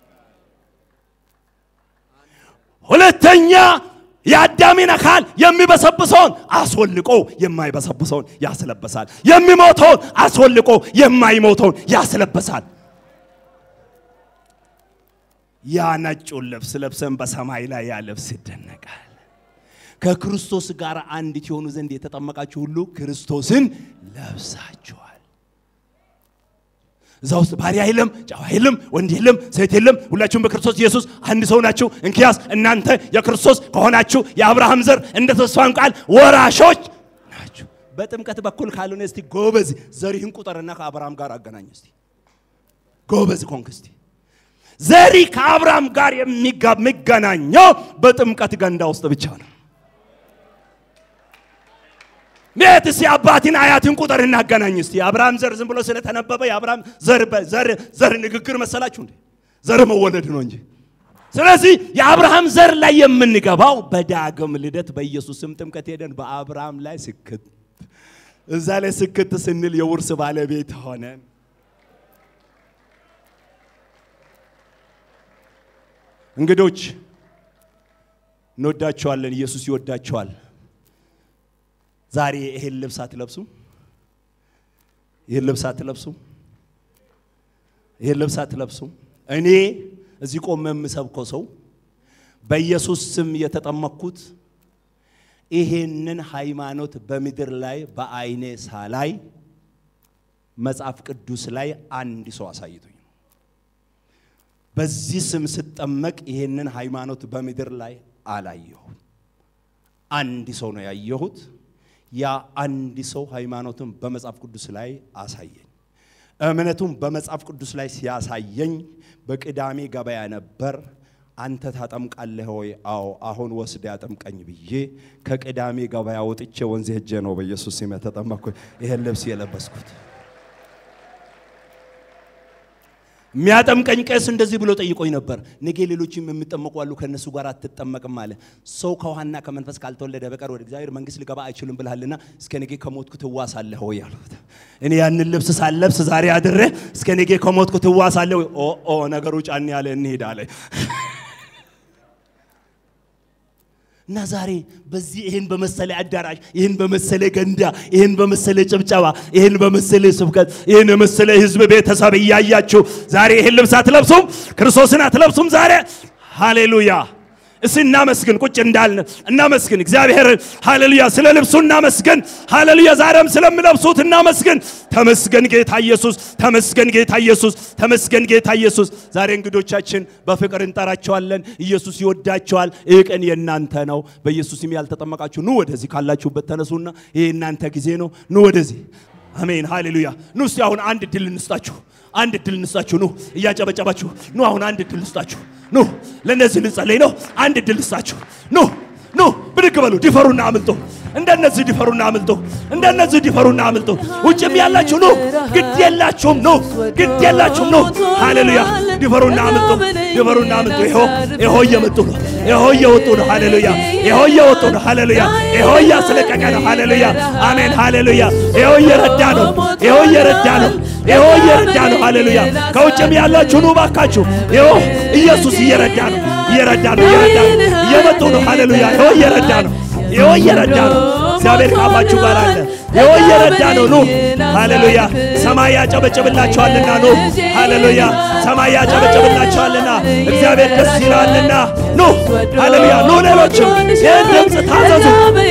ሁለተኛ የአዳሚን አካል የሚበሰብሰውን አስወልቆ የማይበሰብሰውን ያስለበሳል። የሚሞተውን አስወልቆ የማይሞተውን ያስለበሳል። ያ ነጩን ልብስ ለብሰን በሰማይ ላይ ያ ልብስ ይደነቃል። ከክርስቶስ ጋር አንዲት የሆኑ ዘንድ የተጠመቃችሁ ሁሉ ክርስቶስን ለብሳችኋል። እዛ ውስጥ ባሪያ የለም፣ ጨዋ የለም፣ ወንድ የለም፣ ሴት የለም። ሁላችሁም በክርስቶስ ኢየሱስ አንድ ሰው ናችሁ። እንኪያስ እናንተ የክርስቶስ ከሆናችሁ የአብርሃም ዘር እንደ ተስፋም ቃል ወራሾች ናችሁ። በጥምቀት በኩል ካልሆነ እስቲ ጎበዝ ዘሪህን ቁጠርና ከአብርሃም ጋር አገናኝ እስቲ ጎበዝ ኮንክ እስቲ ዘሪ ከአብርሃም ጋር የሚገናኘው በጥምቀት ገንዳ ውስጥ ብቻ ነው። ቤት እስቲ አባትን አያትን ቁጥር እናገናኝ እስቲ። የአብርሃም ዘር ዝም ብሎ ስለተነበበ የአብርሃም ዘር ዘር ዘር ንግግር መሰላችሁ እንዴ? ዘር መወለድ ነው እንጂ። ስለዚህ የአብርሃም ዘር ላይ የምንገባው በዳግም ልደት በኢየሱስ ስም ጥምቀት ሄደን በአብርሃም ላይ ስክት እዛ ላይ ስክት ስንል የውርስ ባለቤት ሆነን እንግዶች እንወዳቸዋለን። ኢየሱስ ይወዳቸዋል። ዛሬ ይሄን ልብስ አትለብሱ፣ ይሄን ልብስ አትለብሱ፣ ይሄን ልብስ አትለብሱ። እኔ እዚህ ቆሜ የምሰብከው ሰው በኢየሱስ ስም የተጠመቅኩት ይሄንን ሃይማኖት በምድር ላይ በአይኔ ሳላይ መጽሐፍ ቅዱስ ላይ አንድ ሰው አሳይቶኝ በዚህ ስም ስጠመቅ ይሄንን ሃይማኖት በምድር ላይ አላየሁም። አንድ ሰው ነው ያየሁት። ያ አንድ ሰው ሃይማኖትን በመጽሐፍ ቅዱስ ላይ አሳየኝ። እምነቱን በመጽሐፍ ቅዱስ ላይ ሲያሳየኝ በቅዳሜ ገበያ ነበር። አንተ ታጠምቃለህ ወይ? አዎ፣ አሁን ወስደ ያጠምቀኝ ብዬ ከቅዳሜ ገበያ ወጥቼ ወንዝ ሄጄ ነው በኢየሱስ ስም የተጠመቅኩት ይሄን ልብስ የለበስኩት። የሚያጠምቀኝ ቄስ እንደዚህ ብሎ ጠይቆኝ ነበር። ነገ ሌሎችም የሚጠመቁ አሉ፣ ከእነሱ ጋር አትጠመቅም አለ። ሰው ከውሃና ከመንፈስ ካልተወለደ በቀር ወደ እግዚአብሔር መንግሥት ሊገባ አይችልም ብልሃልና እስከ ነገ ከሞትኩ ትዋሳለህ ወይ አልኩት። እኔ ያንን ልብስ ሳለብስ ዛሬ አድሬ እስከ ነገ ከሞትኩ ትዋሳለህ ወይ? ኦ ኦ ነገሩ ጫን ያለ እንሄድ አለ። እና ዛሬ በዚህ ይህን በመሰለ አዳራሽ ይህን በመሰለ ገንዳ ይህን በመሰለ ጭብጨባ ይህን በመሰለ ስብከት ይህን የመሰለ ህዝብ ቤተሰብ እያያችሁ ዛሬ ይህን ልብስ አትለብሱም? ክርስቶስን አትለብሱም? ዛሬ ሃሌሉያ! እስቲ እናመስግን። ቁጭ እንዳልን እናመስግን እግዚአብሔር። ሃሌሉያ! ስለ ልብሱ እናመስግን። ሃሌሉያ! ዛሬም ስለምለብሱት እናመስግን። ተመስገን ጌታ ኢየሱስ፣ ተመስገን ጌታ ኢየሱስ፣ ተመስገን ጌታ ኢየሱስ። ዛሬ እንግዶቻችን በፍቅር እንጠራቸዋለን። ኢየሱስ ይወዳቸዋል። ይህ ቀን የእናንተ ነው። በኢየሱስ ስም ያልተጠመቃችሁ ኑ ወደዚህ ካላችሁበት ተነሱና፣ ይህ የእናንተ ጊዜ ነው። ኑ ወደዚህ። አሜን ሃሌሉያ። ኑ እስቲ አሁን አንድ ድል እንስጣችሁ አንድ እድል እንስጣችሁ። ኑ እያጨበጨባችሁ ኑ። አሁን አንድ እድል እንስጣችሁ። ኑ ለእነዚህ ልጸለይ ነው። አንድ እድል እንስጣችሁ። ኑ ኑ ብድግ በሉ። ዲፈሩና አምልጡ። እንደነዚህ ዲፈሩና አምልጡ። እንደነዚህ ዲፈሩና አምልጡ። ውጭም ያላችሁ ኑ። ግድ የላችሁም ኑ። ግድ የላችሁም ኑ። ሃሌሉያ። ዲፈሩና አምልጡ። ዲፈሩና አምልጡ። ይሆ ይሆ እየመጡ ነው። ይሆ እየወጡ ነው። ሃሌሉያ። ይሆ እየወጡ ነው። ሃሌሉያ። ይሆ እያስለቀቀ ነው። ሃሌሉያ። አሜን። ሃሌሉያ። ይሆ እየረዳ ነው። ይሆ እየረዳ ነው። ይሆ እየረዳ ነው። ሃሌሉያ። ከውጭም ያላችሁ ኑ ባካችሁ። ይሆ ኢየሱስ እየረዳ ነው። እየረዳ ነው። እየረዳ ነው። እየመጡ ነው። ሃሌሉያ። ይሆ እየረዳ ነው። ይሆ እየረዳ ነው። እግዚአብሔር ከአባችሁ ጋር አለ። ይሆ እየረዳ ነው። ኑ ሃሌሉያ። ሰማይ ያጨበጭብላችኋልና ኑ ሃሌሉያ። ሰማይ ያጨበጭብላችኋልና እግዚአብሔር ደስ ይላልና ኑ ሃሌሉያ። ኑ ሌሎችም ይህን ድምፅ ታዘዙ።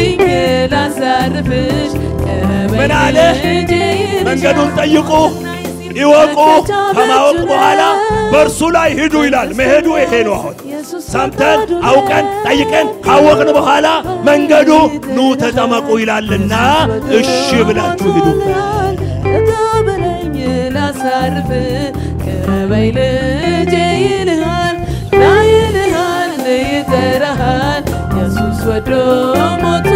ምን አለ? መንገዱን ጠይቁ ይወቁ፣ ከማወቅ በኋላ በእርሱ ላይ ሂዱ ይላል። መሄዱ ይሄ ነው። አሁን ሰምተን አውቀን ጠይቀን ካወቅን በኋላ መንገዱ ኑ ተጠመቁ ይላልና እሺ ብላችሁ ሂዱ። ተቀበለኝ ላሳርፍ ቅረበኝ ልጄ ይልሃል ና ይልሃል ይጠራሃል ኢየሱስ ወዶ ሞቶ